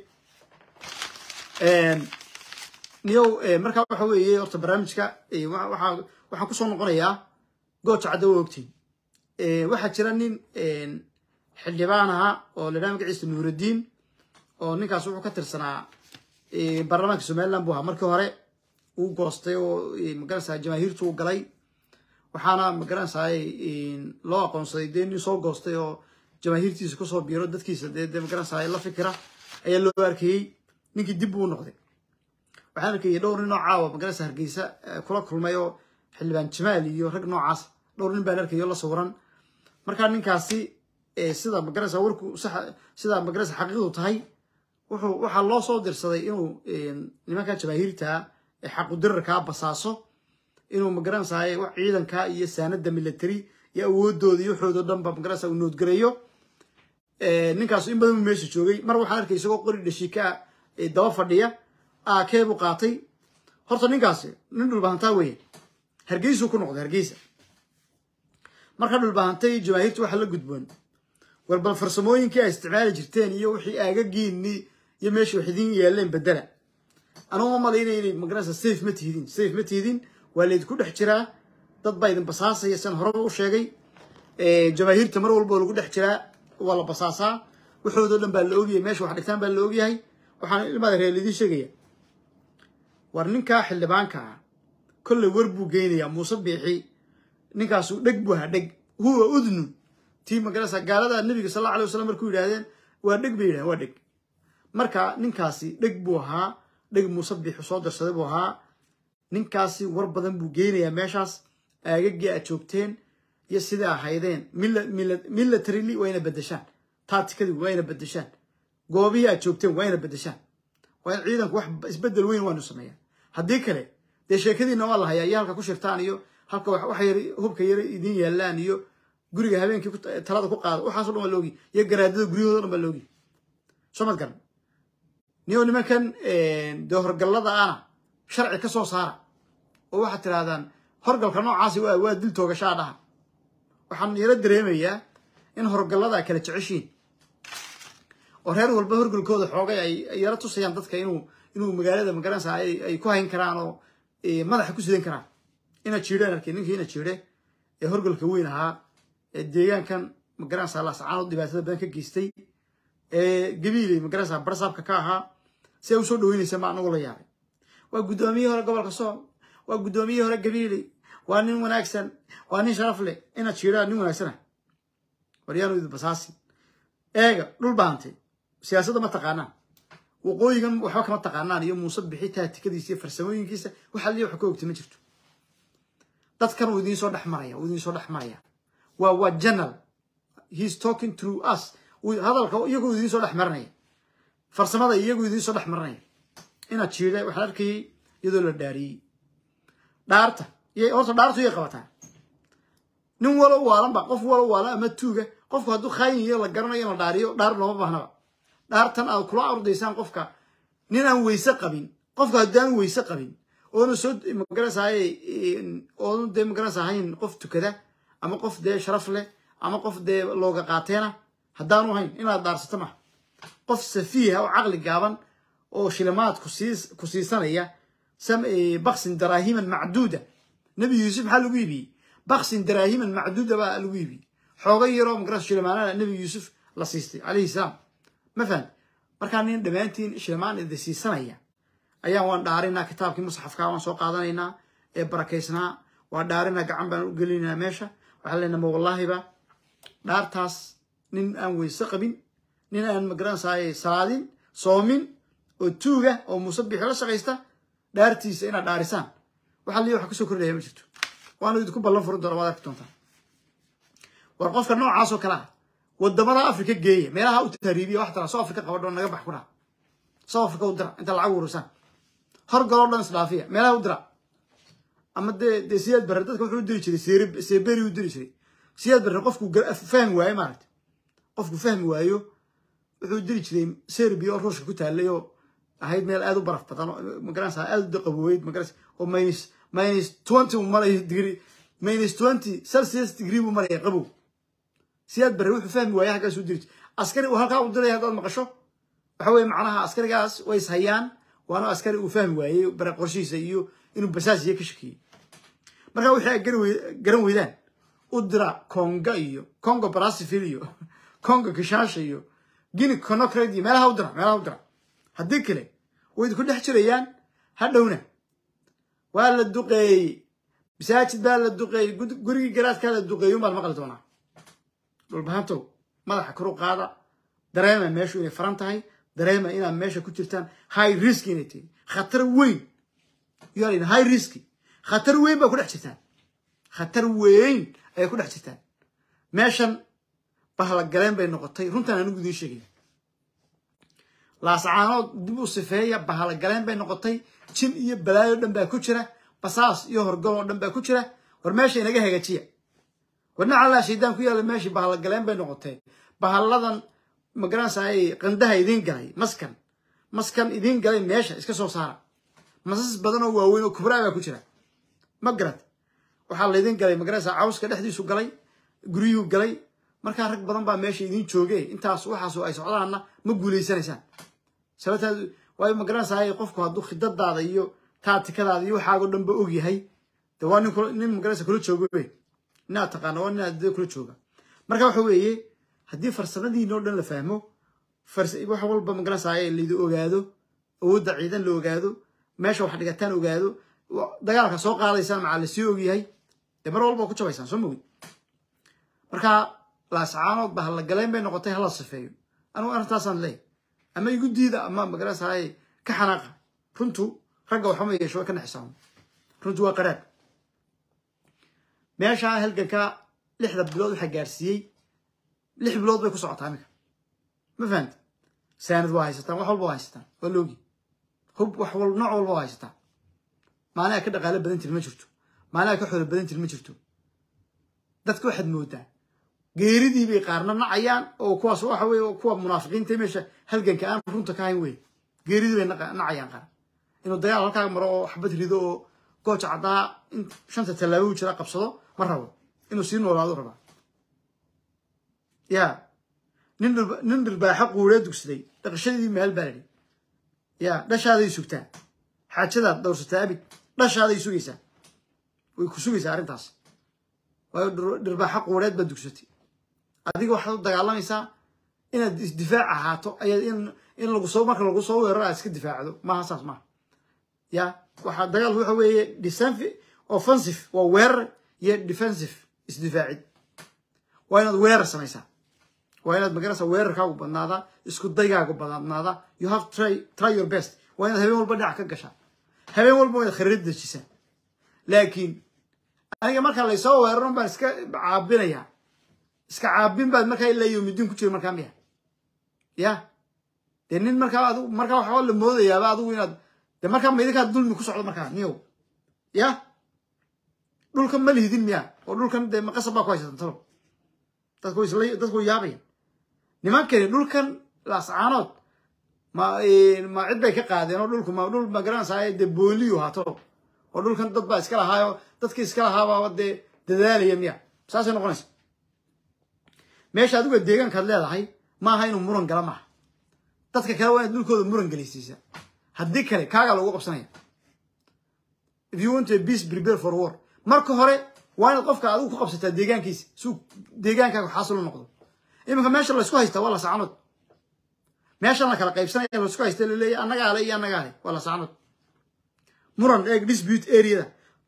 niyow markaa waxa weeye horta barnaamijka waxaa waxaan kusoo noqonayaa gooja cadda wa ogtiin waxaa jira nin xildhibaan ahaa oo la dhaha magaciisa nuuraddiin oo ninkaas wuxuu ka tirsanaa baarlamaanka somaliland buu ahaa markii hore uu goostay oo magaranaysaa jamaahiirtu u galay waxaana magaranaysaa loo aqoonsaday dee nin soo goostay oo jamaahiirtiisa kusoo biiro dadkiisa dee dee magaranaysaa la fikira ayaa loo arkayey ninkii dib buu noqday waxaan arkayay dhowr nin oo caawa magaranaysa hargeysa kula kulmay oo xildhibaan jamaal iyo rag noocaas dhowr nin baan arkayay oo la sawiran markaa ninkaasi sida magaranaysa warku sax sida magaranaysa xaqiiqdu tahay wuxuu waxaa loo soo dirsaday inuu nimanka jamaahiirta ee xaqudirarkaa basaaso inuu magaranaysaa wax ciidanka iyo saanada military iyo awoodooda iyo waxoodo dhan ba magaranaysa uu noodgareeyo ninkaas in badan buu meesha joogay mar waxaan arkay isagoo qori dhashiika daba fadhiya aakee buu qaatay horta ninkaasi nin dhulbahantaa weeye hargeysuu ku noqday hargeysa marka dhulbahantay jamaahiirta waxa la gudboon war bal farsamooyinkii ay isticmaali jirteen iyo wixii aagagiinni iyo meesha wax idiin yaaleen bedela anugu ma malaynaya inay magaranaysa safe ma tihidin safe ma tihidin waa laydinku dhex jiraa dad baa idin basaasaya sian horeba u sheegay jamaahiirta mar walba oo lagu dhex jiraa waa la basaasaa waxoodoo dhan baa la ogyahay meesha wax dhigtaan baa la ogyahay waxaan ilmaada reer idiin sheegaya war ninkaa xildhibaanka ah kolley war buu geynayaa muuse biixi ninkaasu dheg buu ahaa dheg huwa udnu tii magaranaysa gaalada nabiga sal alla alay wasalam markuu yidhahdeen waa dheg bay yidhahdeen waa dheg marka ninkaasi dheg buu ahaa dheg muuse biixi soo darsaday buu ahaa ninkaasi war badan buu geynayaa meeshaas aagagii aad joogteen iyo sidai ahaydeen militarily waa ina bedeshaan taatikadii waa ina bedeshaan goobihii aad joogteen waa ina bedeshaan waa in ciidanku wax isbedel weyn waanu sameeyaa haddii kale dee sheekadiina waa la hayaa iyo halka ku shirtaan iyo halka wax yar hubka yar idiin yaalaan iyo guriga habeenkii talada ku qaada waxaaso dhan waa loogi iyo garaadada guryahoodo dhan baa loogi soo mad garan niyo nimankan dee horgallada ana sharci ka soo saara oo waxaad tirahdaan horgalka noocaasi waa waa dil toogashaa dhaha waxaan yaro dareemayaa in horgallada kala jeceshiin oo reer walba horgalkooda xoogay ay yaro tusayaan dadka inuu inuu magaalada magaranaysa ay ku hayn karaan oo madaxa ku sidan karaan ina jiidhaan arkay ninkii ina jiidhe ee horgalka weyn ahaa ee deegaankan magaranaysa laascaanood dhibaatada badan ka geystay ee gabiiley magaranaysa barsaabka ka ahaa si ay usoo dhaweynaysa ma anagu la yaabay waa guddoomiyihii hore gobolka sool waa guddoomiyihii hore gabiiley waa nin wanaagsan waa nin sharaf leh inaad jiidhaan nin wanaagsana waryaanu idin basaasi eega dhul baantay siyaasadda ma taqaanaan waqooyigan waxba kama taqaanaan iyo muuse bixi taatikadiisa iyo farsamooyinkiisa waxa liya wax ka ogta ma jirto dadkan uu idiin soo dhex maraya uu idiin soo dhex maraya waa waa general heis talking through us hadalka iyagoo idiin soo dhex marinaya farsamada iyagoo idiin soo dhex marinaya inaad jiida waxaan arkayay iyadoo la dhaariyey dhaarta horta dhaartu yay qabataa nin walo waalanba qof walo waalan ama tuuga qofku hadduu khaayin iyo la garanayo in la dhaariyo dhaar looma baahnaba dhaartan aad kula ordaysaan qofka nin aan weyse qabin qofka haddaan weyse qabin oona soo magaranaysaay oonu dee magaranaysa ahayn qof tukada ama qof dee sharaf leh ama qof dee looga qaateena haddaanu hayn inaad dhaarsato maha qof safiiha oo caqli gaaban oo shilimaad ku siisanaya baksin daraahiman macduuda nebi yuusuf maxaa lagu iibiyey baksin daraahiman macduuda baa lagu iibiyey xooga yaroo magaras shilimaanana nebi yuusuf la siistay calayhi salaam ma fahan markaa nin dhammaantiin shilimaan idi siisanaya ayaan waan dhaarinaa kitaabkii musxafkaa waan soo qaadanaynaa ee barakaysnaa waa dhaarina gacan baan u gelinaa meesha waxaan leenaha ma wallaahiba dhaartaas nin aan weyse qabin nin aan magaranaysaay salaadin soomin oo tuuga oo muuse bixi la shaqaysta dhaartiisa inaad dhaarisaan waxaa liya wax kasoo kordhaya ma jirto waana idinku ballan furin doona waad arki doontaa war qofka noocaas oo kale ah wadamada afrika geeya meelaha u tahriibiya wax tala soo afrika qabadho naga bax ku dhaha soo afrika u dira inta lacag urursaan horgaloo dhan isdhaafiya meelaha u dira ama dee dee siyaad barre dadka wuxuu u diri jiray seere seeberi u diri jiray siyaad barre qofku fahmi waayo maaragta qofku fahmi waayo wuxuu diri jiray serbia oo ruushka ku taalay oo ahayd meel aad u baraf badan magaranaysa aad u qaboweyd magaranaysa oo minus minus twenty uu marayo degree minus twenty celsius degree buu maraya qabow siyaad barre wuxuu fahmi waaya halkaas u diri jiray askari uu halkaa u diraya haddaad maqasho waxa weye macnaha askarigaas way is hayaan waana askari uu fahmi waayey bare qorshihiisa iyo inuu basaasiya ka shakiyey marka wixii ay garan weydaan u dira conga iyo congo brasivil iyo congo kishaasha iyo guinea conocred iyo meelaha u dira meelaha u dira haddii kale way idinku dhex jirayaan hadhowna waa la duqeeyey masaajid baa la duqeeyey gurigii garaadkaa la duqeeyey unbaad maqli doonaa dhulbahantow madaxa kor u qaada dareema meeshu inay faran tahay dareema inaad meesha ku jirtaan high risk inay tahay khatar weyn you are in high risk khatar weyn baa ku dhex jirtaan khatar weyn ayay ku dhex jirtaan meeshan bahla galeen bay noqotay runtaan anigu idiin sheegaya laascaanood dib u sifeeya bahla galeen bay noqotay jin iyo balaayo dhan baa ku jira basaas iyo horgal oo dhan baa ku jira war meesha inaga hagaajiya war nacalaa shaydaan ku yaalla meeshii bahla galeen bay noqotay bahalladan magaranaysaay qandaha idiin galay maskan maskan idiin galay meesha iska soo saara masas badan oo waaweyn oo kubraa baa ku jira ma garad waxaa laydin galay magaranaysaa cawska dhexdiisu galay guryuhu galay markaa rag badan baa meesha idiin jooge intaas waxaasu ay socdaanna ma guulaysanaysaan sababtaad waayo magaranaysaay qofku hadduu khidadaada iyo taatikadaada iyo waxaago dhan ba og yahay de waa nin nin magaranaysa kula joogo wey inaad taqaana waa nin aad kula jooga marka waxa weeye haddii farsamadiina oo dhan la fahmo wax walba magaranaysaay laydi ogaado awoodda ciidan la ogaado meesha wax dhigataan ogaado dagaalka soo qaadaysaan macaa lasii ogyahay dee mar walba ku jabaysaan soo mogid marka laascaanood ba hala galeen bay noqotay hala sifeeyo anugu arrintaasaan leeyahy ama igu diida ama magaranaysaay ka xanaaqa runtu ragga waxama yeesho way ka naxisaamo runtu waa qaraab meesha halganka lixda bilood waxaa gaarsiiyey lix bilood bay ku socotaa iminka ma fahamti saanad waa haysataan wax walba waa haysataan waa loogi hub wax wal nooc walba waa haysataan maaliha ka dhaqaalo badan tir ma jirto maaliha ka xoolo badan tir ma jirto dadka waxaad moodaa geeridii bay qaarna nacayaan oo kuwaas waxa weye kuwa munaafiqiinta meesha halganka aan runta ka hayn wey geeridii bay nacayaan qaar inuu dagaal halkaa maro oo xabad rido oo gooja caddaa in shanta tallaabo u jira qabsado ma rabo inuu sii noolaado rabaa ya nin nin dhirbaaxo quuree dugsaday dhaqashadii meel baa ladhi ya dhashaaday sugtaa xaajadaad dhowrsataa abid dhashaaday sugaysaa way ku sugaysaa arrintaas waayo dhirbaaxo quureed baad dugsatay adiga waxaad u dagaalamaysaa inaad isdifaac ahaato ayaad in in lagu soo marka lagu soo weeraro aad iska difaacdo maaha saas maaha ya waxaa dagaalku waxa weeye defensive offensive waa weerar iyo defensive isdifaacid waa inaad weerar samaysaa waa inaad magarasa weerarkaagu badnaadaa isku daygaagu badnaadaa you have try try your best waa inaad habeen walba dhinac ka gashaa habeen walba waa inaad khariirad dejisaa laakiin aniga markaa laysoo weeraron baan iska caabinayaa iska caabin baad markaa ilaa yowmidiin ku jira markaa miya ya dee nin markaa adigu markaa waxaa la moodayaaba adigu inaad de markaa ma idinkaa dulmi ku socdo markaa niyow ya dhulkan ma lihidin miya oo dhulkan dee maqasab baa ku haysatan talo dadku isla dadku yaabaya nimankani dhulkan laascaanood ma ma cid bay ka qaadeen oo dhulku ma dhul magaranaysaa dee booliyu haato oo dhulkan dad baa iska lahaayo dadkii iska lahaabaa dee dadaalaya miya saasay noqonaysa meesha adiga deegaankaad leedahay maaha inuu muran gala maaha dadka kale waa inaad dhulkooda muran gelaysiisa haddii kale kaagaa lagu qabsanaya if you want a peace prepare for war marka hore waa inaad qofka adigu ku qabsataa deegaankiisa suu deegaankaaga xaasil u noqdo iminka meesha laysku haystaa waa lasaanood meeshan la kala qaybsanaya laysku haysta laleeyahy annagaale iyo annagaale waa lasaanood muran eeg dispute areada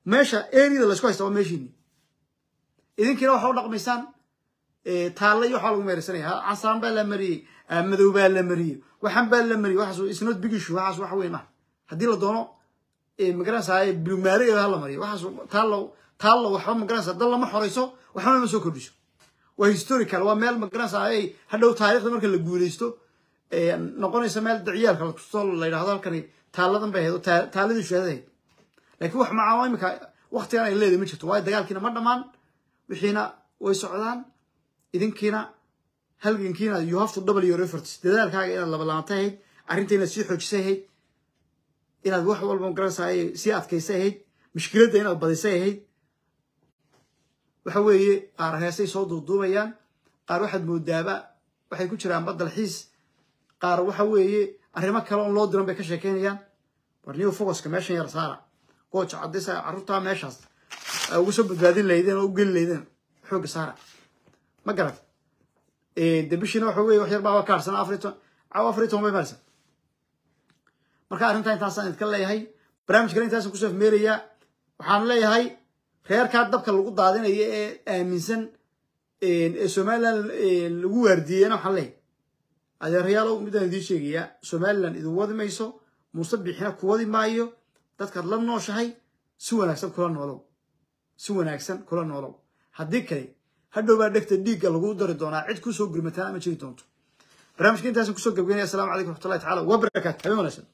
meesha eriyada laysku haysta waa meeshiini idinkiina waxa u dhaqmaysaan taalla iyo waxaa lagu meersanaya casaan baa la mariyey madow baa la mariyey waxaan baa la mariyey waxaas isnot bigishu waxaas wax weyn ah haddii la doono magaranaysaa bilmaariga ha la mariyo waxaas taallo taallo waxba magaranaysaa dal lama xorayso waxba ma soo kordhiso waa historical waa meel magaranaysaa ay hadhow taariikhda marka la guuleysto noqonaysa meel daciyaalka lakustoo la yidhahdo halkani taalladan bay ahayd oo taaladii shuhadada ahayd laakiin wax macaa imika waktigan ay leedahay ma jirto waayo dagaalkiina ma dhammaan wixiina way socdaan idinkiina halgankiina you have to double your efforts dadaalkaaga inaad labalaantay ahayd arrinta inaad sii xoojisay ahayd inaad wax walba magaranaysaa sii adkaysay ahayd mushkiladda inaad badisay ahayd waxa weeye qaar heesay soo duuduubayaan qaar waxaad moodaaba waxay ku jiraan badalxiis qaar waxa weeye arrimo kale oon loo diran bay ka sheekeynayaan war new focuska meeshan yar saara gooja caddaysa carruurtaa meeshaas uga soo badbaadin lahaydeen oo u geli lahaydeen xoogga saara ma garat de bishiina waxa weye wax yar baa ka harsan afar ton caawa afar ton bay maraysa marka arrintaa intaasaan idinka leeyahay barnaamijkana intaasan kusoo afmeerayaa waxaan leeyahay reerkaa dabka lagu daadinayo ee aaminsan ee somalilan lagu waardiiyeyna waxaan leeyahay adeerayaalow midaan idiin sheegayaa somalilan idin wadi mayso muuse bixina ku wadi maayo dadkaad la nooshahay si wanaagsan kula noolow si wanaagsan kula noolow haddii kale hadhowbaa dhegta dhiigga lagu dari doonaa cid kusoo gurmataan ama jiri doonto barnaamijka intaasan kusoo gabgeynaya assalamu calaykum raxmatullahi tacala wabarakaatu habeen wanaagsan